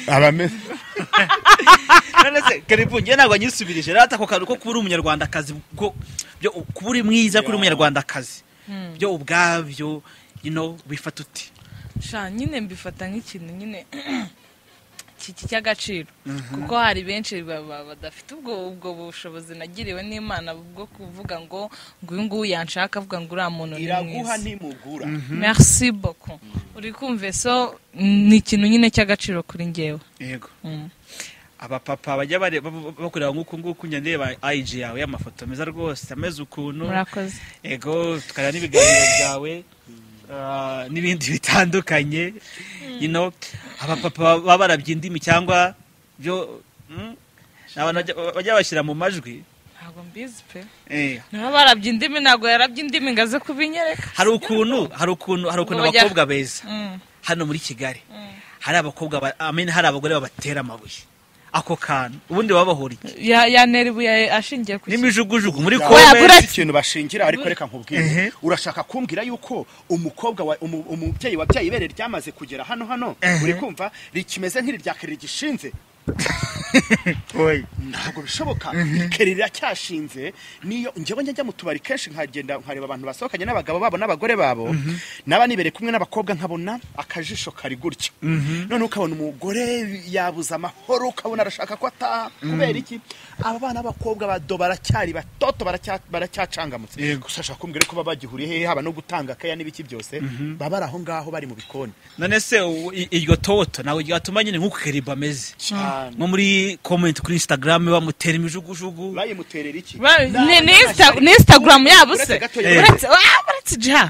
A: abameze
B: none se keribu njye ntabwo nyisubirije rero ati ako kantu ko kuba uri umunyarwandakazi bwo- byo kuba uri mwiza kuri umunyarwandakazi byo ubwabyo you know bifata uti
C: sha nyine mbifata nk'ikintu nyine kiki cy'agaciro kuko hari benshi ba- ba- badafite ubwo ubwo bushobozi nagiriwe n'imana bwo kuvuga ngo ngo uyu nguyu yanshaka avuga ngo uriya muntu ni
A: iraguha
C: mwiza
A: nimugura
C: merci beaucoup uri kumva so ni ikintu nyine cy'agaciro kuri njyewe
B: yego
C: Mm.
B: abapapa bajya bare- ba- ba- bakureba nk'uku nguku njya ndeba ayiji yawe y'amafoto meza rwose ameze ukuntu
C: murakoze
B: yego tukareba n'ibiganiro byawe ah, n'ibindi bitandukanye you know abapapa baba barabye indimi cyangwa byo mm, ni abantu bajya- bajya bashyira mu majwi
C: ntabwo mbizi pe
B: Eh,
C: niba barabye indimi ntabwo yarabye indimi ngo aze kubinyereka
B: hari ukuntu hari ukuntu hari ukuntu
C: Ngo bajya-
B: abakobwa beza
C: Mm.
B: hano muri kigali hari abakobwa ba- I mean, hari abagore babatera amabuye ako kantu ubundi baba bahora iki
C: Ya- yanera ibuye ashingiye ku kintu
B: n'imijugujugu muri
A: Ntabwo
B: kome
C: Wabura-
A: hari ikintu bashingira ariko reka nkubwire urashaka kumbwira yuko umukobwa wa- umu- umubyeyi wabyaye ibere ryamaze kugera hano hano uri kumva rikimeze nk'irya kere gishinze ntabwo bishoboka kere riracyashinze niyo njyewe njya njya mu tubari kenshi nkagenda nkareba abantu basohokanye n'abagabo babo n'abagore babo naba nibere kumwe n'abakobwa nkabona akajisho kari gutya noneho ukabona umugore yabuze amahoro ukabona arashaka ko ataha kubera iki aba bana b'abakobwa bado baracyari batoto baracya- baracyacangamutse gusa ashaka kumbwira ko baba bagihuriye hehe haba no gutanga keya n'ibiki byose baba bari aho ngaho bari mu bikoni
B: none se u- i- iryo toto ntabwo ryatuma nyine nk'uko keribu ameze
A: cyane
B: nko muri komenti kuri instagram bamutera imijugujugu
A: bayimuterera iki
C: Ba-
A: Ni-
C: ni
A: ni-
C: ni Insta- ni instagram yabo
A: Uretse
C: se
A: gato
B: yabo.
C: uretse ah, uretse messenger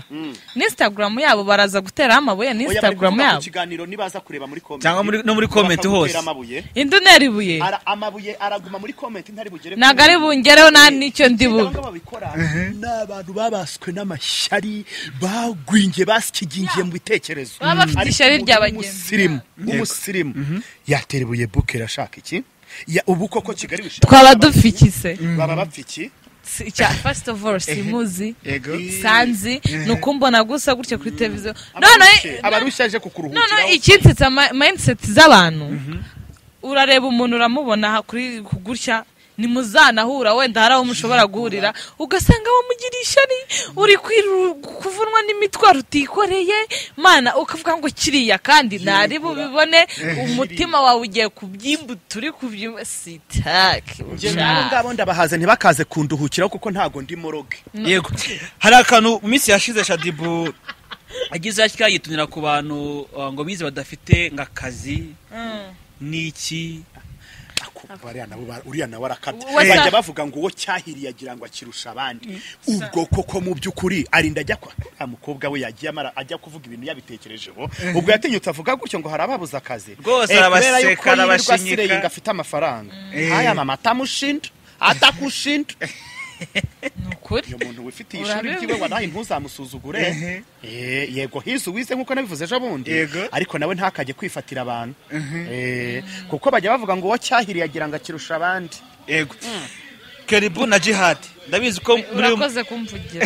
C: n'instagram yabo baraza guteraho amabuye n'instagram
A: kuvuga ku
C: yabo
A: kiganiro nibaza kureba muri comment
B: Cyangwa muri- no muri comment
A: bakagutera
B: hose.
A: amabuye
C: indi ntera ibuye
A: Ara- amabuye araguma muri comment ntari bugere
C: ntabwo ari bungereho nta n'icyo ndi bube
A: Abangaba babikora ni abantu babaswe n'amashyari bagwingiye basikigingiye mu bitekerezo
C: Baba bafite
A: Ariko
C: ishyari rya
A: umuntu
C: bagenzi
A: w'umusirimu w'umusirimu yatera ibuye buke irashaka iki Ya- ubu koko kigali bishaka-
C: twaba dupfikise
A: baba bapfiki
C: Si- icya first of all simuzi
B: yego
C: sanzi ni ukumbona gusa gutya kuri televiziyo
A: Abarushe-
C: noneho
A: abarushe aje kukuruhukiraho
C: noneho ikinsitse ama- mindset z'abantu urareba umuntu uramubona aha kuri gutya nimuzanahura wenda hari aho mushobora guhurira ugasanga wamugiriye ishyari uri kwiru- kuvunwa n'imitwaro utikoreye mana ukavuga ngo kiriya kandi ntari bubibone umutima wawe ugiye kubyimbuta uri kubyimbuta sitake
A: Njye nabo ngabo ndabahaze ntibakaze kunduhukiraho kuko ntago ndi moroge
B: yego hari akantu mu minsi yashize shadibu agize atya yitumira ku bantu uh, ngo bize badafite ngo akazi n'iki
A: akumva ariya nabo ba- uriya nawe arakabya
C: Wasa-
A: bajya bavuga ngo uwo cyahiriye agira ngo akirusha abandi ubwo koko mu by'ukuri arinda ajya kwa uriya mukobwa we yagiye amara ajya kuvuga ibintu yabitekerejeho ubwo yatinyutse avuga gutyo ngo hari ababuze akazi
B: Rwose
A: Eh, kubera
B: arabaseka,
A: yuko yirirwa
B: arabashinyika.
A: asireye ngo afite amafaranga aya mama atamushinja atakushinja
C: ni ukuri
A: uyu muntu wifitiye ishuri
C: Urabizi.
A: ryiwe wanaye ntuzamusuzugure
B: Ehe.
A: Eh, yego hizi uwize nk'uko nabivuze ejo bundi
B: Yego.
A: ariko nawe ntakajye kwifatira abantu Eh, kuko bajya bavuga ngo uwo cyahiriye agira ngo akirusha abandi
B: yego keribu na jihadi ndabizi ko muri
C: urakoze kumvugira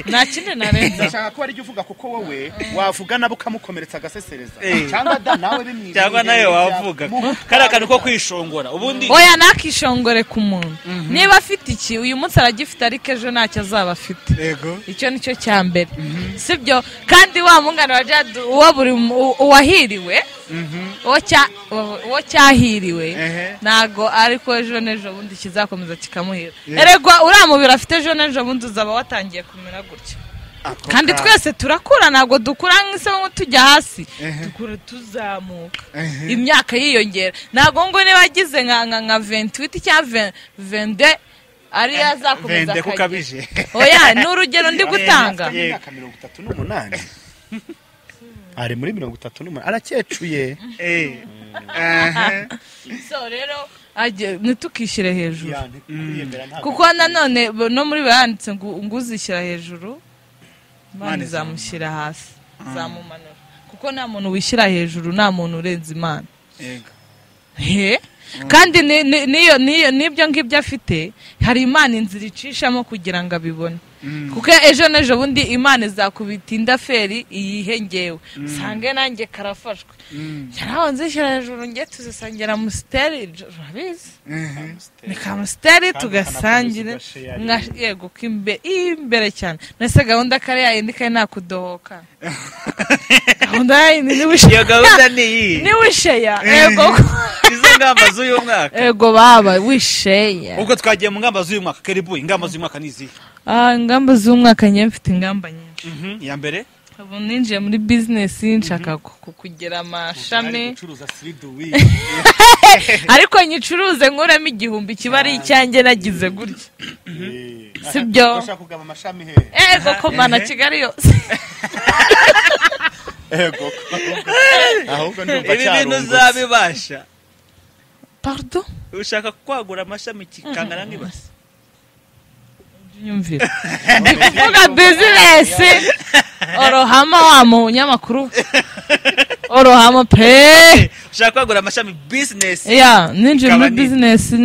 C: nta kindi narenza
A: ndashaka ko aribyo uvuga kuko wowe wavuga nabo ukamukomeretsa agasesereza
B: Eh.
A: cyangwa da nawe bimwibye
B: cyangwa nawe wavuga kari akantu ko kwishongora ubundi
C: oya ntakishongore ku muntu niba afite iki uyu munsi aragifite ariko ejo ntacyo azaba afite
B: yego
C: icyo ni cyo cya mbere sibyo kandi wa mungana wa jadu uwo buri mu- u- uwahiriwe uwo cya- uwo- uwo cyahiriwe
B: Ehe.
C: ntago ariko ejo n'ejo bundi kizakomeza kikamuhira eregwa uriya mubiri afite ejo n'ejo bundi uzaba watangiye kumera gutya kandi twese turakura ntabwo dukura nk'ise nko tujya hasi dukura tuzamuka imyaka yiyongera ntabwo ngo niba agize nka nka nka ventiwiti cyangwa vende ariyo azakomeza
B: vende
C: akagira.
B: kukabije
C: oya ni urugero ndi gutanga
A: afite imyaka mirongo itatu n'umunani ari muri mirongo itatu n'umunani arakecuye
C: so rero ajye- ntitukishyire hejuru
A: Yani, kwiyemera ntabwo-
C: kuko nanone bo- no muri bo yanditse ngo ngo uzishyira hejuru imana
B: Imana
C: izamushyira hasi izamumanura kuko nta muntu wishyira hejuru nta muntu urenze imana
B: yego
C: he kandi ni- ni- n'iyo- n'iyo- n'ibyo ngibyo afite hari imana inzira icishamo kugira ngo abibone kuko ejo n'ejo bundi imana izakubita inda feri iyihe ngewe usange nanjye karafashwe yaraho nzishyira hejuru njye tuzisangira musiteri urabizi ni kamusiteri
A: Kandi
C: tugasangire
A: ukanakomeza ugashare
C: nka- yego ko imbe- imbere cyane nese gahunda kariya yindi kari nakudohoka gahunda yayindi niba
B: iyo gahunda
C: ushe-
B: ni iyi
C: niba usheya yego ko-
B: izo ngamba z'uyu mwaka
C: ego baba wisheya
B: ubwo twagiye mu ngamba z'uyu mwaka keribu ingamba z'uyu mwaka ni izihe
C: Ah, ingamba z'umwaka njye mfite ingamba nyinshi
B: Mhm, iya mbere
C: ubu ninjiye muri bizinesi nshaka ku- ku- kugira
A: ari
C: amashami
A: gucuruza siriduwi
C: ariko nyicuruze nkuremo igihumbi kiba ari icyanjye nagize gutya Sibyo.
A: bashaka kugaba amashami hehe
C: ego komana kigali yose
A: ego ahubwo ndumva
B: ibi bintu
A: cyarungutse
B: uzabibasha
C: pardon
B: ushaka kwagura amashami kikangana nk'ibasi
C: nyumvira kuvuga bizinesi orohama wa munyamakuru orohama pe
B: ushaka kwagura amashami bizinesi
C: ya ninjiye muri
B: Kabanini.
C: bizinesi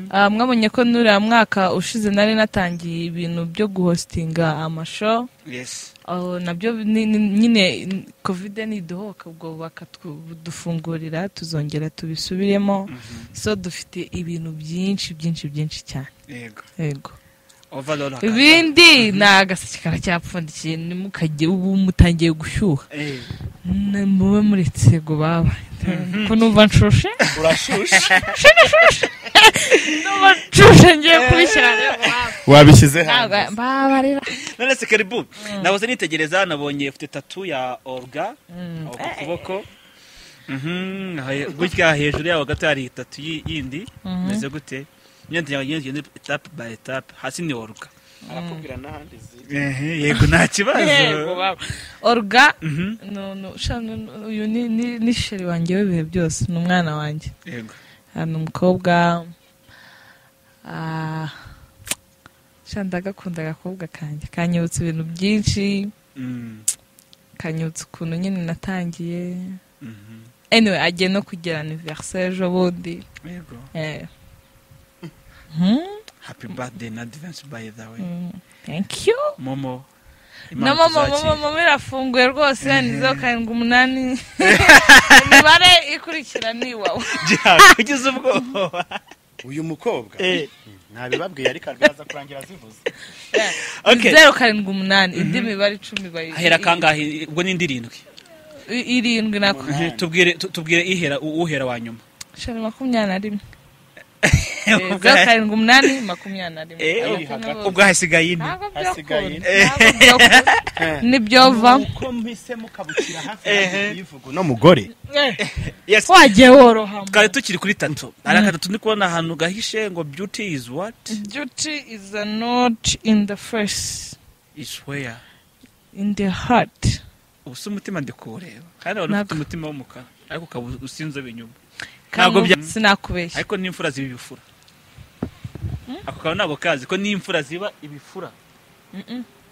C: Ah, mwabonye ko n'uriya mwaka ushize nari natangiye ibintu byo guhositinga amasho
B: yes
C: aho nabyo ni- ni- nyine kovide niduhoka ubwo bakadufungurira tuzongera tubisubiremo so dufite ibintu byinshi byinshi byinshi cyane
B: yego
C: yego
B: overall hakaba-
C: ibindi ni agaseke karacyapfundikiye nimukajye ubu mutangiye gushyuha
B: Eh,
C: Ni- mube muretse go baba ko numva nshushe
A: urashushe
C: numva nshushe ngiye kubishyira rero
A: wabishyize
C: ntabwo
A: hanze
C: mbabarira
B: none se keribu nabuze nitegereza nabonye ufite tatu ya orga aho ku kuboko Mhm, aha- gutya hejuru yaho gato hari tatu yi- yindi meze gute nyine tujya- nyine tugenda etape by etape hasi ni orga
A: arakubwira n'ahandi ziri
B: Ehe, yego nta
C: Yego,
B: kibazo
C: baba. oruga
B: Mhm.
C: no, no, sha, no, no, uyu ni- ni ni sheri wanjye w'ibihe byose ni umwana wanjye
B: Yego.
C: hano umukobwa ah, sha, ndagakunda agakobwa kanjye kanyibutsa ibintu byinshi
B: Mm,
C: kanyibutsa ukuntu nyine natangiye
B: mhm.
C: anyway agiye no kugira aniveriseri ejo bundi
B: Yego.
C: Eh. Hmm,
B: happy birthday na advance by the way
C: hmm. thank you
B: momo
C: na
B: Imana
C: mama
B: ituzakire.
C: mama mama irafunguye rwose yanditseho karindwi umunani imibare ikurikira ni iwawe
B: Jack, ugize ubwoba
A: uyu mukobwa
B: Eh.
A: ntabibabwiye ariko araza kurangira zivuze
B: Okay.
C: zeru karindwi umunani indi mibare icumi bayi-
B: hahera kangahe ubwo ni indirindwi
C: i- irindwi nako
A: Umunani.
B: tubwire tu- tubwire ihera u- uhera wa nyuma
C: shana makumyabiri na rimwe Eh, zeru karindwi umunani makumyabiri na rimwe
B: Eh,
A: uri
C: Abakene
A: hagati.
C: bose.
B: ubwo hasigaye ine
C: Ntabwo
A: Hasigaye
C: byokunda
A: ine.
C: ntabwo byokunda nibyova
A: uko mpisemo ukabukira hafi
B: Ehe.
A: kuyivuga uno mugore
B: Yes.
C: wagiye worohamo
B: twari tukiri kuri tatu hari akatatu ndi kubona ahantu gahishe ngo beauty is what
C: duty is a not in the face
B: is where
C: in the heart
B: ubusa umutima ndi kuwureba kandi wari ufite
C: Ntabwo.
B: umutima w'umukara ariko ukaba usinzobe inyuma Ntabwo
C: ntabwo
B: bya-
C: sinakubeshya
B: ariko n'imfura ziba ibifura ako kaba ntabwo kazi ko n'imfura ziba ibifura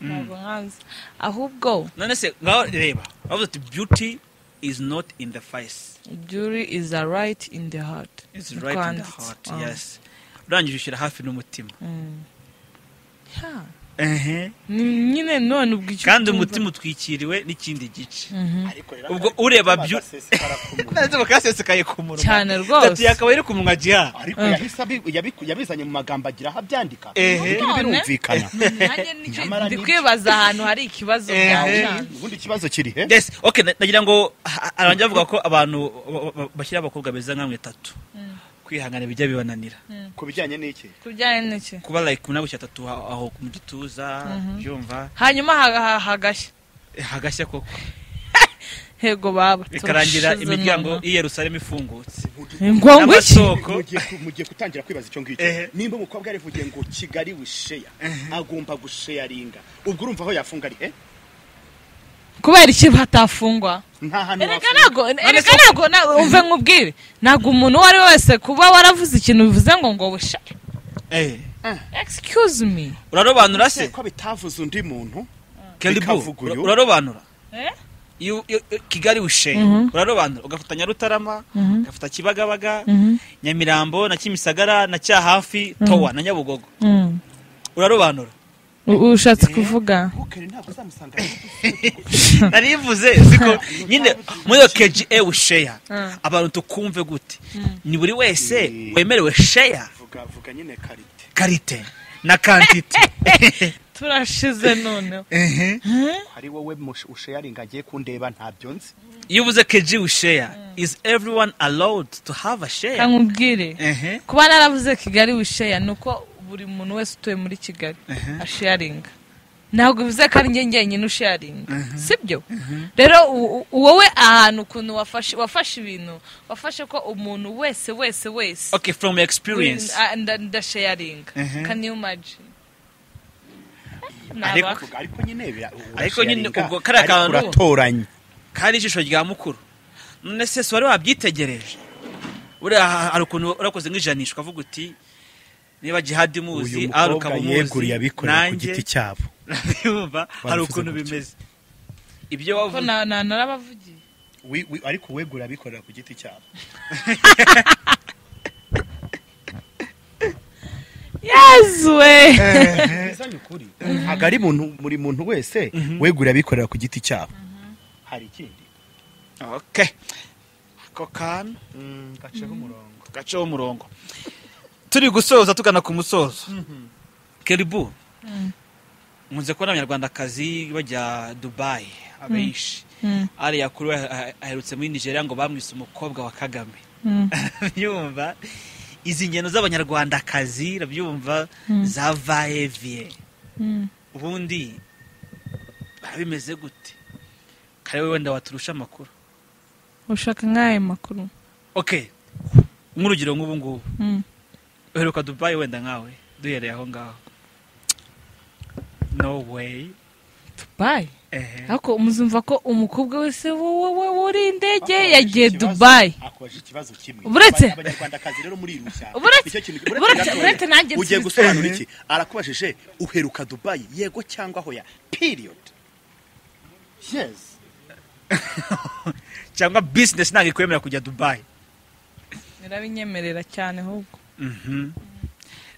C: ntabwo nkazi ahubwo
B: none se ngaho reba bavuze ati beauty is not in the face
C: jury is a right in the heart
B: it's
C: Niko
B: right in the
C: handitse.
B: heart
C: Ah.
B: yes urangije ushyira hafi n'umutima
C: Mm. Ha,
B: Ehe.
C: ni nyine none ubwo icyo
B: kandi
C: utumva-
B: umutima utwikiriwe n'ikindi gice
C: Mhm.
B: Ubwo ureba byu- nanze bakasesekaye ku munwa
C: Cyane rwose.
B: Tatu yakaba iri ku munwa jiha
A: ariko
C: Eh.
A: yahise abi- yabiku- yabizanye mu magambo agira aho abyandika
B: Ehe.
A: Ibi
C: None?
A: birumvikana
C: Nanjye nicyo-
A: Nyamara
C: ndi
A: ni-
C: kwibaza ahantu hari ikibazo
B: Ehe.
C: byacanze
A: ubundi ikibazo kiri he
B: yes okay na- nagira ngo ha- arangira avuga ko abantu ba- ba- bashyira abakobwa beza nka mwe tatu kwihangana bijya bibananira
A: ku bijyanye n'iki
C: ku bijyanye n'iki
B: kuba like umunani gushyira tatu aho aho mu gituza byumva
C: hanyuma ha- ha- hagashya
B: eh, hagashya koko
C: hego baba
B: bikarangira
C: turashize
B: imiryango
C: none.
B: y'i yerusalemu ifungutse
C: Ni ngombwa iki
B: n'amasoko
A: mugiye ku- mugiye gutangira kwibaza icyo ngicyo
B: Ehe.
A: nimba umukobwa yarivugiye ngo kigali wisheya agomba gusheyaringa ubwo urumva aho yafunga ari he
C: kubera iki hatafungwa
A: nta hantu
C: erega
A: wafunga
C: ntabwo erega ntabwo na- umve nkubwire ntabwo umuntu uwo ari we wese kuba waravuze ikintu bivuze ngo ngo bushake
B: Eh,
C: excuse me
B: urarobanura se
A: ko bitavuze undi muntu
B: keribu
A: bikavuga uyu.
B: urarobanura
C: Eh?
B: Iyo- iyo- iyo- kigali wishenye urarobanura ugafata nyarutarama ugafata kibagabaga nyamirambo na kimisagara na cyahafi towa na nyabugogo
C: Mm.
B: urarobanura
C: U- ushatse kuvuga
A: ntukere ntabwo uzamusanga
B: narivuze ziko nyine muri iyo keji ewe sheya
C: Mm.
B: abantu tukumve gute ni buri wese
A: Mm.
B: wemerewe sheya
A: vuga vuga nyine karite
B: karite na kantite
C: turashize noneho
B: Ehe.
A: hari wowe mushe- usheyaringa agiye kundeba ntabyo nzi
B: iyo ubuze keji wisheya is everyone allowed to have a sheya
C: nkubwire
B: Ehe.
C: kuba naravuze kigali wisheya ni uko buri muntu wese utuye muri kigali asheyaringa ntabwo bivuze ko ari njye njyenyine usheyaringa sibyo rero u- u- wowe ahantu ukuntu wafashe wafashe ibintu wafashe ko umuntu wese wese wese
B: okay from experience
C: uri- a- nda- ndasheyaringa can you imagine
B: Ariko-
C: Nabaka.
A: Vuga, ariko nyine bira-
B: Ariko nyine
A: usheyaringa,
B: ubwo kariya
A: ariko
B: kantu-
A: uratoranya
B: kari ijisho rya mukuru none se si wari wabyitegereje buriya ha- hari ukuntu urakoze nk'ijanisha ukavuga uti niba jihadi muzi
A: uyu
B: ari
A: mukobwa
B: ukaba
A: yeguriye
B: umuzi
A: abikorera ku giti cyabo
B: urabibumva hari
A: Baravuze
B: ukuntu
A: gutyo.
B: bimeze ibyo
C: ko
B: wavuze
C: na- na- narabavugiye
A: Wi- wi- ariko uweguriye abikorera ku giti cyabo
C: yezuwe
A: Bizanye ukuri ntabwo ari muntu buri muntu wese weguriye abikorera ku giti cyabo hari ikindi
B: okay ako kantu
A: gaceho umurongo
B: gaceho umurongo turi gusoza tugana ku musozo keribu nkunze kubona abanyarwandakazi bajya dubayi abenshi ariya kuri we ah- aherutse muri nigeria ngo bamwise umukobwa wa kagame byumva izi ngendo z'abanyarwandakazi urabyumva zavaye viye ubundi biba bimeze gute kare wowe wenda waturusha amakuru
C: ushaka nk'aya makuru
B: okay nk'urugero nk'ubu ngubu
C: Mm.
B: uheruka dubayi wenda nkawe duhereye aho ngaho no way
C: dubayi
B: ehe
C: ariko muzumva ko umukobwa wese wuri indege
A: Akubajije
C: yagiye
A: ikibazo-
C: dubayi
A: akubajije ikibazo kimwe
C: Buretse-
A: Aba- abanyarwandakazi rero murirushya
C: Buretse-
A: Nicyo kintu-
C: buretse-
A: gatoya.
C: buretse nanjye
A: ugiye
C: nsubiza.
A: gusobanura iki arakubajije uheruka dubayi yego cyangwa hoya period yes
B: cyangwa bizinesi ntabwo ikwemera kujya dubayi
C: birabinyemerera cyane ahubwo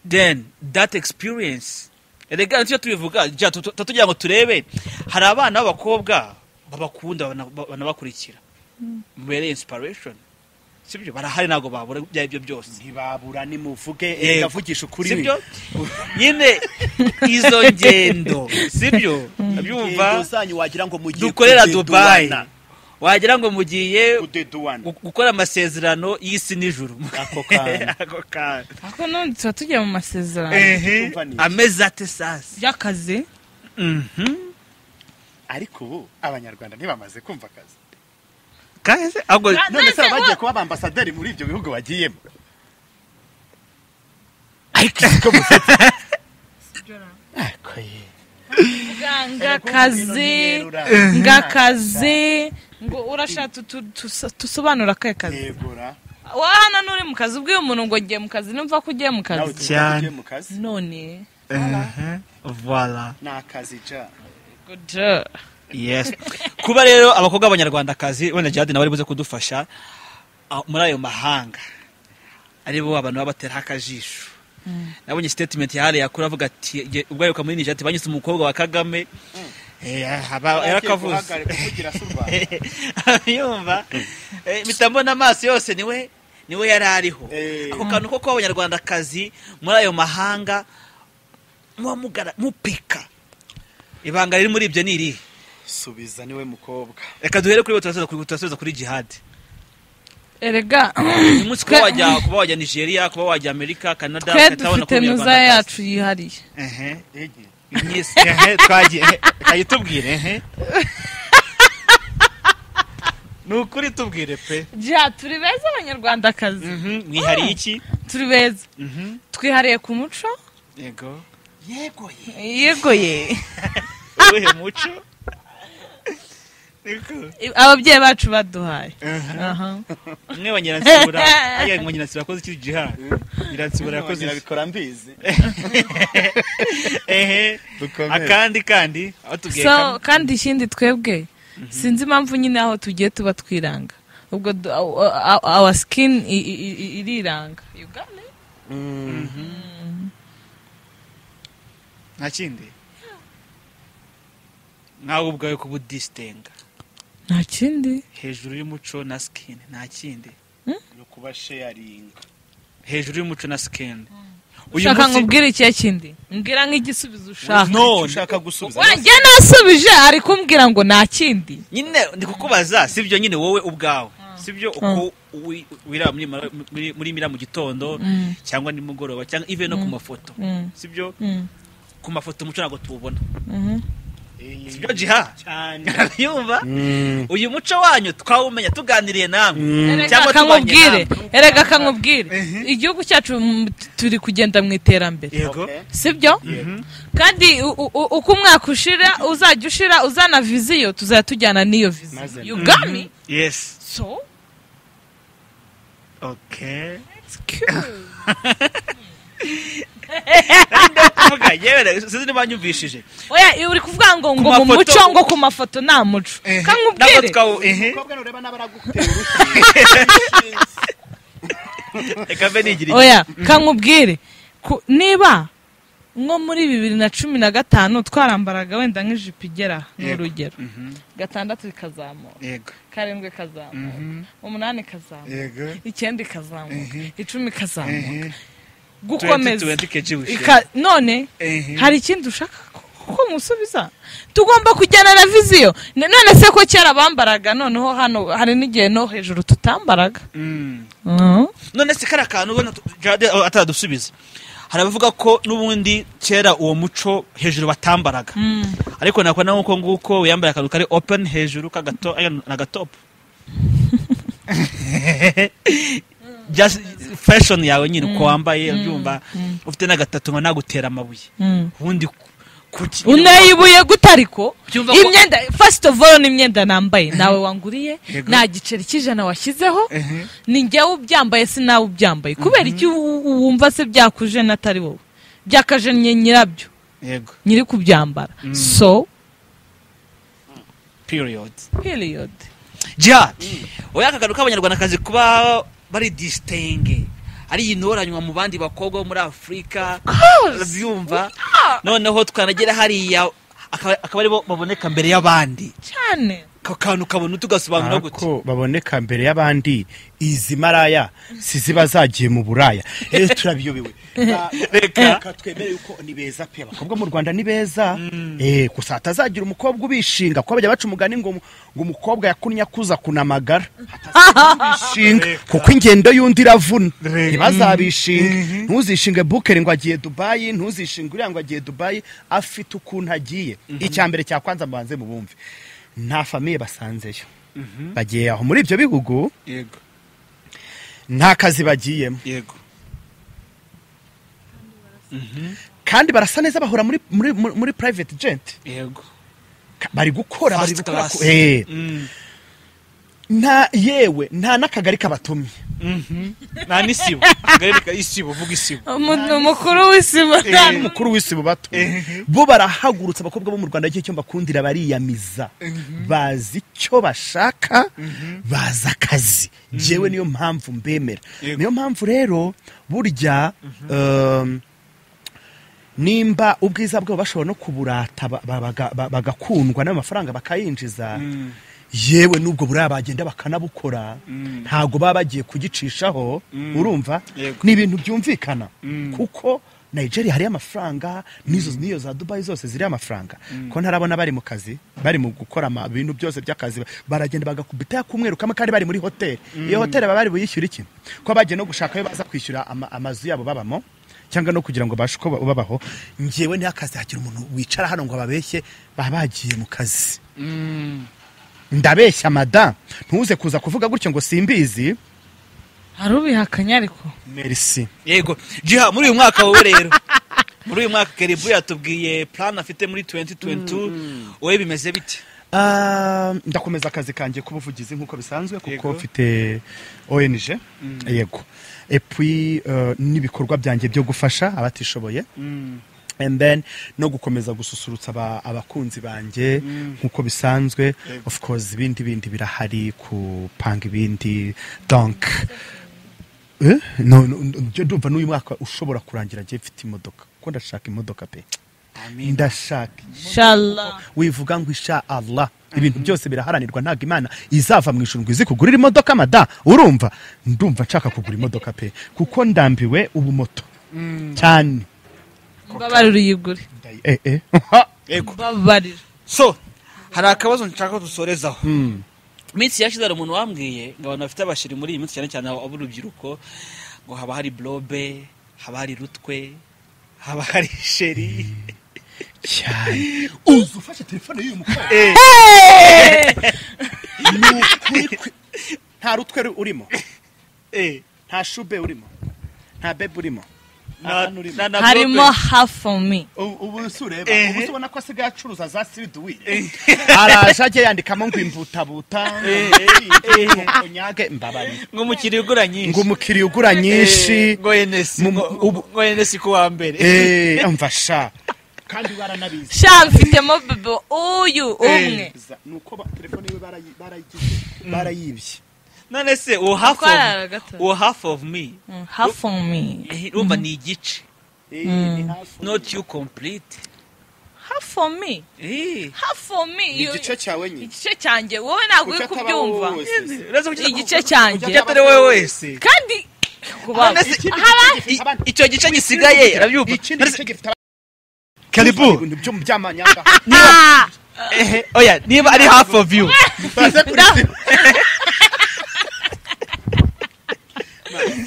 B: then that experience erega nicyo tubivuga jya tu- tu- tugira ngo turebe hari abana b'abakobwa babakunda bana- banabakurikira mubereye inspiration sibyo barahari ntabwo babura ibyo ari byo byose
A: ntibabura nimuvuge
B: Yego.
A: ndavugisha ukuri
B: sibyo nyine izo ngendo sibyo
A: Ingendo
B: byumva
A: zanyu wagira ngo mugiye
B: dukorera dubayi
A: kudeduwana.
B: wagira ngo mugiye
A: Kudeduwana.
B: gu- gukora amasezerano y'isi n'ijuru
A: Ako kantu.
B: Ako kantu.
C: ariko none tuba tugiye mu masezerano
B: Ehe,
A: Tumvanisha.
B: ameze ate sasa
C: by'akazi
B: Mhm.
A: ariko ubu abanyarwanda ntibamaze kumva akazi
B: Kahise, ahubwo
C: Ka-
A: none se
C: Nonese
A: bagiye
C: wo-
A: kuba abambasaderi muri ibyo bihugu bagiyemo
B: ariko
C: ngakazi ngakazi ngo urashaka tu- tu- tusobanure akahe kazi
A: yegura
C: wowe hano n'uri mu kazi ubwiye umuntu ngo ngiye mu kazi numva ko ugiye mu
A: nawe
C: kazi
B: Cyane.
A: tugiye mu kazi
C: none
B: Ehe, voila
A: ni akazi ja
C: Good.
B: yes kuba rero abakobwa b'abanyarwandakazi wenda jihadi nawe ari buze kudufasha ah, muri ayo mahanga ari bo abantu baba bateraho akajisho nabonye statement yahariye akura avuga ati "Jye- ubwo aheruka muri nijati banyuze umukobwa wa kagame Eh, haba- yarakavuze
A: kugira se u rwanda
B: yumva Eh, mpita mbona amaso yose niwe niwe yari ariho
A: Eh.
B: ako kantu ko kuba abanyarwandakazi muri ayo mahanga muba mugara- mupika ibanga riri muri ibyo ni irihe
A: subiza niwe mukobwa
B: reka duhere kuri bo turasubiza kuri- turasubiza kuri jihad
C: erega
B: uyu munsi kuba wajya kuba wajya nigeria kuba wajya amerika canada
C: twe
B: ugahita ubona ko
C: dufite
B: uri
C: nuza
B: umunyarwandakazi.
C: yacu yihariye
B: Ehe.
A: ege
B: Yes, ehe, twagiye ehe, reka tubwire ehe ni ukuri tubwire pe
C: ja turi beza abanyarwandakazi
B: Mhm, mwihariye iki
C: turi beza
B: Mhm,
C: twihariye ku muco
B: yego
A: yegoye
C: yegoye
B: uwuhe muco niko
C: ababyeyi bacu baduhaye Aha.
B: umwe wa nyirasibura ajya ngo nyirasibura yakoze iki jihad nyirasibura yakoze iki?
A: bikora mbizi
B: ehe
A: Dukomere.
B: akandi kandi aho tubwiye
C: so
B: kamwe.
C: kandi ikindi twebwe sinzi impamvu nyine aho tugiye tuba twiranga ubwo du- aw- aw- our skin i- i- i- iriranga Uganda?
B: nta kindi nkawe ubwawe kubudisitinga
C: nta kindi
B: hejuru y'umuco na sikini nta kindi
A: no kuba sharinga
B: hejuru y'umuco na sikini
C: ushaka ngo ubwire ikihe kindi mbwira nk'igisubizo ushaka
B: no
A: ushaka gusubiza
C: wanjye nasubije ari kumbwira ngo nta kindi
B: nyine ndi kukubaza sibyo nyine wowe ubwawe sibyo uko wi- wiraba muri mara- muri- muri mira mu gitondo cyangwa nimugoroba cyangwa ive no ku mafoto
C: Mm.
B: sibyo
C: Mm.
B: ku mafoto umuco ntabwo tuwubona
C: Mhm.
B: sibyo jiha
A: cyane
B: yumva uyu muco wanyu twawumenya tuganiriye namwe
C: Erega
B: cyangwa tubanye
C: kamubwire
B: namwe
C: erega kamubwire igihugu cyacu mm, turi kugenda mu iterambere
B: yego
A: Okay.
C: sibyo kandi u- u- u- uko umwaka ushira uzajya ushira uzana viziyo tuzajya tujyana n'iyo
A: Maze.
C: viziyo ugami
B: yes
C: so
B: okay
C: it's cute.
B: tuvuga yewe sinzi niba nyumvishije
C: oya uri kuvuga ngo ngo mu
B: mafoto-
C: muco ngo ku mafoto nta muco
B: ntabwo
C: kamubwire
B: twawu ehe
A: umukobwa nureba n'abaragutera urushyi
B: reka mbe nigira iki.
C: oya kankubwire ku- niba nko muri bibiri na cumi na gatanu twarambaraga wenda nk'ijipo igera ni
B: Yego.
C: urugero
B: Mhm.
C: gatandatu ikazamura
B: yego
C: karindwi ikazamuka umunani ikazamuka
B: yego
C: icyenda ikazamuka icumi ikazamuka
B: tuwenti
C: gukomeza
B: tuwenti keji wishe
C: Ika- none
B: Ehe.
C: hari ikindi ushaka ko- ko musubiza tugomba kujyana na viziyo Ne- none se ko kera bambaraga noneho hano hari n'igihe no hejuru tutambaraga
B: Mm.
C: Mhm.
B: none se kariya kantu ubona tu- Jade oh, ataradusubiza hari abavuga ko n'ubundi kera uwo muco hejuru batambaraga ariko nakora nawe uko nguko wiyambara akantu kari open hejuru k'agato aya, ni agatopu Just fashion yawe nyine uko wambaye byumva ufite n'agatatu ngo nagutera amabuye
C: Mm.
B: ubundi ku- kuki
C: unayibuye gute ariko
B: Ubyumva ko-
C: imyenda first of all ni imyenda nambaye nawe wanguriye
B: Yego.
C: nta giceri cy'ijana washyizeho
B: Ehe.
C: ni njyewe ubyambaye si nawe ubyambaye kubera iki wu- wu- wumva se byakuje n'atari wowe byakaje nye nyirabyo
B: yego
C: nyiri kubyambara so
B: period
C: period
B: jihad oya akagano k'abanyarwandakazi kuba bari disitenge ari intoranywa mu bandi bakobwa bo muri afurika urabyumva noneho twanagera hariya akaba akaba aribo baboneka mbere y'abandi
C: cyane
B: ako kantu kabona tugasobanura gute
A: ko baboneka mbere y'abandi izi maraya si ziba zagiye mu buraya rero turabiyobewe Ba-
B: Reka.
A: reka twemere yuko ni beza pe abakobwa mu rwanda ni beza Eh, gusa hatazagira umukobwa ubishinga kuko bajya baca umugani ngo ngo umukobwa yakunnye akuza kunamagara Bishinga, kuko ingendo y'undi iravuna
B: Reka.
A: ntibazabishinge ntuzishinge bukeri ngo agiye dubayi ntuzishinge uriya ngo agiye dubayi afite ukuntu agiye icya mbere cya kwanza mbanze mu bumve nta famiye basanzeyo bagiye aho muri ibyo bihugu
B: yego
A: nta kazi bagiyemo
B: yego
A: kandi barasa neza bahora muri, muri, muri, muri private jet
B: yego
A: Ka- bari gukora bari
B: First
A: gukora
B: class.
A: ku- eh,
B: Mm.
A: nta yewe nta n'akagari kabatumye
B: Mhm. nta n'isibo agareka isibo vuga isibo
C: umuntu mukuru w'isima
A: nta n'umukuru w'isibo bato bo barahagurutse abakobwa bo mu rwanda icyo cyo bakundira bariyamiza bazi icyo bashaka bazi akazi jewe niyo mpamvu mbemera
B: Yego.
A: niyo mpamvu rero burya um, nimba ubwiza bwabo bashobora no kuburata ba- ba- baga- ba- bagakundwa n'amafaranga bakayinjiza yewe n'ubwo buriya bagenda bakanabukora ntago baba bagiye kugicishaho urumva
B: Yego.
A: ni ibintu byumvikana kuko nigeria hariyo amafaranga n'izo n'iyo za dubayi zose ziriho amafaranga ko ntarabona bari mu kazi bari mu gukora ama- ibintu byose by'akazi baragenda bagakubita kumweru kamwe kandi bari muri hoteli iyo hoteli baba bari buyishyura iki ko bagiye no gushaka ayo baza kwishyura ama- amazu yabo babamo cyangwa no kugira ngo babashe uko ba- babaho ngewe ntihakazi hagira umuntu wicara hano ngo ababeshye baba bagiye mu kazi ndabeshya mada ntuze kuza kuvuga gutyo ngo simbizi
C: hari ubihakanye ariko
A: merci
B: yego jiha muri uyu mwaka wowe rero muri uyu mwaka keribu yatubwiye plan afite muri 2022 wowe bimeze bite
A: Ah, ndakomeza akazi kanjye k'ubuvugizi nk'uko bisanzwe kuko
B: Yego.
A: mfite ONG yego epui n'ibikorwa byanjye byo gufasha abatishoboye and then no gukomeza gususurutsa aba- abakunzi banjye nk'uko bisanzwe of course ibindi bindi birahari kupanga ibindi donc eh? no, no, njye ndumva n'uyu mwaka ushobora kurangira njye mfite imodoka kuko ndashaka imodoka pe ndashaka
C: shala
A: wivuga ngo isha Allah ibintu byose biraharanirwa ntabwo imana izava mu ijuru ngo izi kugurira imodoka mada urumva ndumva nshaka kugura imodoka pe kuko ndambiwe ubu moto cyane
C: mbabarira uyigure
A: Ndayi- eh, eh.
B: yego
C: mbabarira
B: so hari akabazo nshaka ko dusorezaho iminsi yashize hari umuntu wambwiye ngo abantu bafite abashiri muri iyi minsi cyane cyane ab'urubyiruko ngo haba hari blobe haba hari rutwe haba hari sheri
A: cyane uzi ufashe telefone y'uyu mukobwa
B: Eh,
A: Ni ukuri kwe- nta rutwe ru- urimo
B: eh,
A: nta shube urimo nta bebe urimo
B: na-
A: Nta hano urimo.
B: na- na
C: harimo
B: blobe.
C: half of me
A: Ubu- ubu si ureba
B: Eh.
A: ubu si ubona ko asigaye acuruza za siriduwire araje ajya yandikamo ngo imbutabuta
B: Eh,
A: ngo nyage mbabariye
B: ngo umukiriya ugura
A: ngo
B: nyinshi
A: umukiriya ugura nyinshi
B: Eh, ngo enesi
A: Mu-
B: ngo-
A: ubu-
B: ngo enesi ku wa mbere
A: Eh, umva sha kandi baranabizi
C: sha mfitemo bebe uyu umwe
A: nuko ba- telefone yiwe barayi- barayigize barayibye
B: none se uwo half
C: Twarara
B: of,
C: gato.
B: uwo half of me
C: Mm, half of me
B: eh, urumva ni igice
A: Eh, ni hafi.
B: not you complete
C: half of me
B: Eh,
C: half of me
A: Ni
C: You-
A: igice cyawe nyine
C: igice cyanjye wowe ntabwo uri
A: Kuki ataba
C: kubyumva
A: wowe wese?
B: uraza kugira-
C: igice cyanjye
B: Ujya atari wowe wese
C: kandi
B: None
C: kubaho.
B: se-
A: Ikindi gice
B: I-
A: gifite abandi-
B: icyo gice gisigaye urabyumva
A: ikindi
B: None se-
A: gice gifite abandi-
B: karibu
A: ibintu byo- by'amanyanga
C: Ah!
B: ehe oya niba ari half of you
A: baze kuri
C: Nda-
A: sima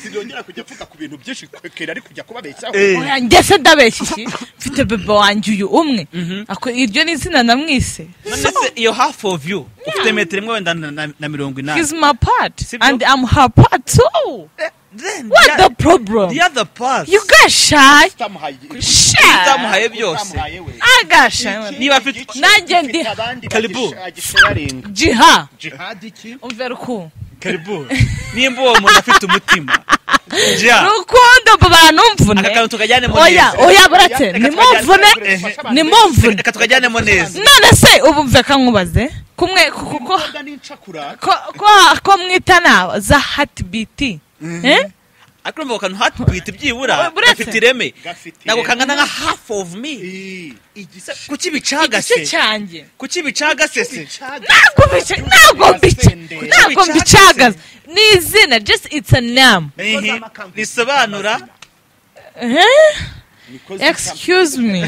A: sinongera kujya mvuga ku bintu byinshi kwekera ari kujya kubabeshyaho
B: Eh.
C: Oya, njye se ndabeshya iki mfite bebe wanjye uyu umwe Ako- iryo ni izina namwise
B: None se iyo half of you ufite metero imwe wenda na- na na mirongo inani
C: He's my part
B: Sibyo?
C: and I'm her part too.
B: Then
C: what
B: the-
C: the problem
B: the other part
C: you gashaye
A: utamuhaye
C: sha
B: utamuhaye byose
A: utamuhaye we
C: agasha
B: Niba afite-
C: Nanjye ndi-
B: Karibu.
A: karibu
C: jiha
A: jihadi iki
C: umvera ukuntu
B: karibu nimba uwo muntu afite umutima ja
C: rukundo bantumvune
B: aka kantu tukajyanemo
C: oya
B: neza
C: oya burate
A: Reka
C: nimumvune
A: tukajyana-
C: nimumvune
B: reka tukajyanemo neza
C: none se ubu mve kankubaze kumwe ku- ku- ko-
A: Mboga n'incakura
C: ko- ko- ko mwitana za hati biti Eh?
B: ariko urumva ako kantu hatwita ibyibura
C: Buretse.
B: gafite ireme
A: gafite
B: ntabwo kangana nka half of me
A: Eh, igisa-
B: kuki
C: igice
B: bicagase
C: cyanjye
B: kuki bicagase se
C: ntabwo bice ntabwo bice ntabwo mbicagaza ni izina just it's a name
B: Ihi, risobanura
C: Eh?
A: Niko zita-
C: excuse me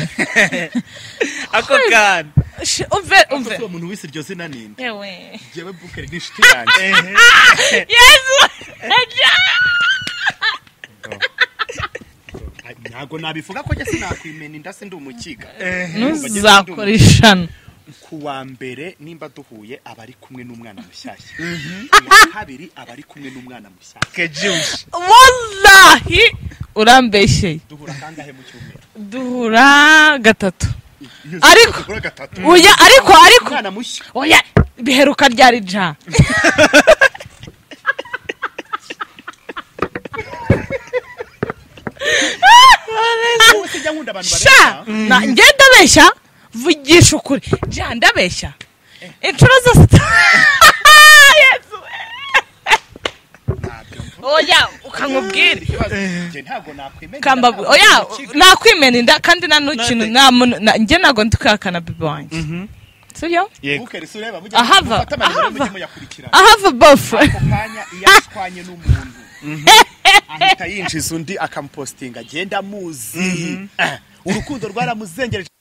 B: ako kantu
C: Sh- umve
A: Ese
C: umve
A: uwo muntu wise iryo zina ninde
C: yewe
A: jyewe bukeri n'inshuti yanjye
B: Ehe.
C: yezu ajya
A: Ah, ntabwo nabivuga ko njye sinakwimena inda se ndi umukiga
C: ntuzakora ishano
A: ku wa mbere nimba duhuye aba ari kumwe n'umwana mushyashya ku wa kabiri aba ari kumwe n'umwana mushyashya
B: kejushe
C: wallahi urambeshyeye
A: duhura kangahe mu cyumweru
C: duhura gatatu
A: Iyo
C: Ariko-
A: duhura gatatu
C: oya ariko ariko
A: umwana mushya
C: oya biheruka ryari ja
A: wowe se jya nkunda abantu
C: sha
A: bareba
C: na njye ndabeshya vugisha ukuri ja ndabeshya inshuro zose Yezu. oya ukamubwira
A: ikibazo njye ntabwo nakwemena
C: kamba
A: inda
C: oya nakwimena inda kandi nta n'ukintu nta muntu na- njye ntabwo ndi kwihakana bibi wanjye sibyo
A: bukeri se ureba mujye
C: Ahava,
A: mufate amarero
C: ahava.
A: mujye muyakurikirana
C: ahava bofure
A: ako kanya iyo ashwanye n'umuntu ahita yinjiza undi akamupositinga agenda amuzi Eh, urukundo rwaramuzengereje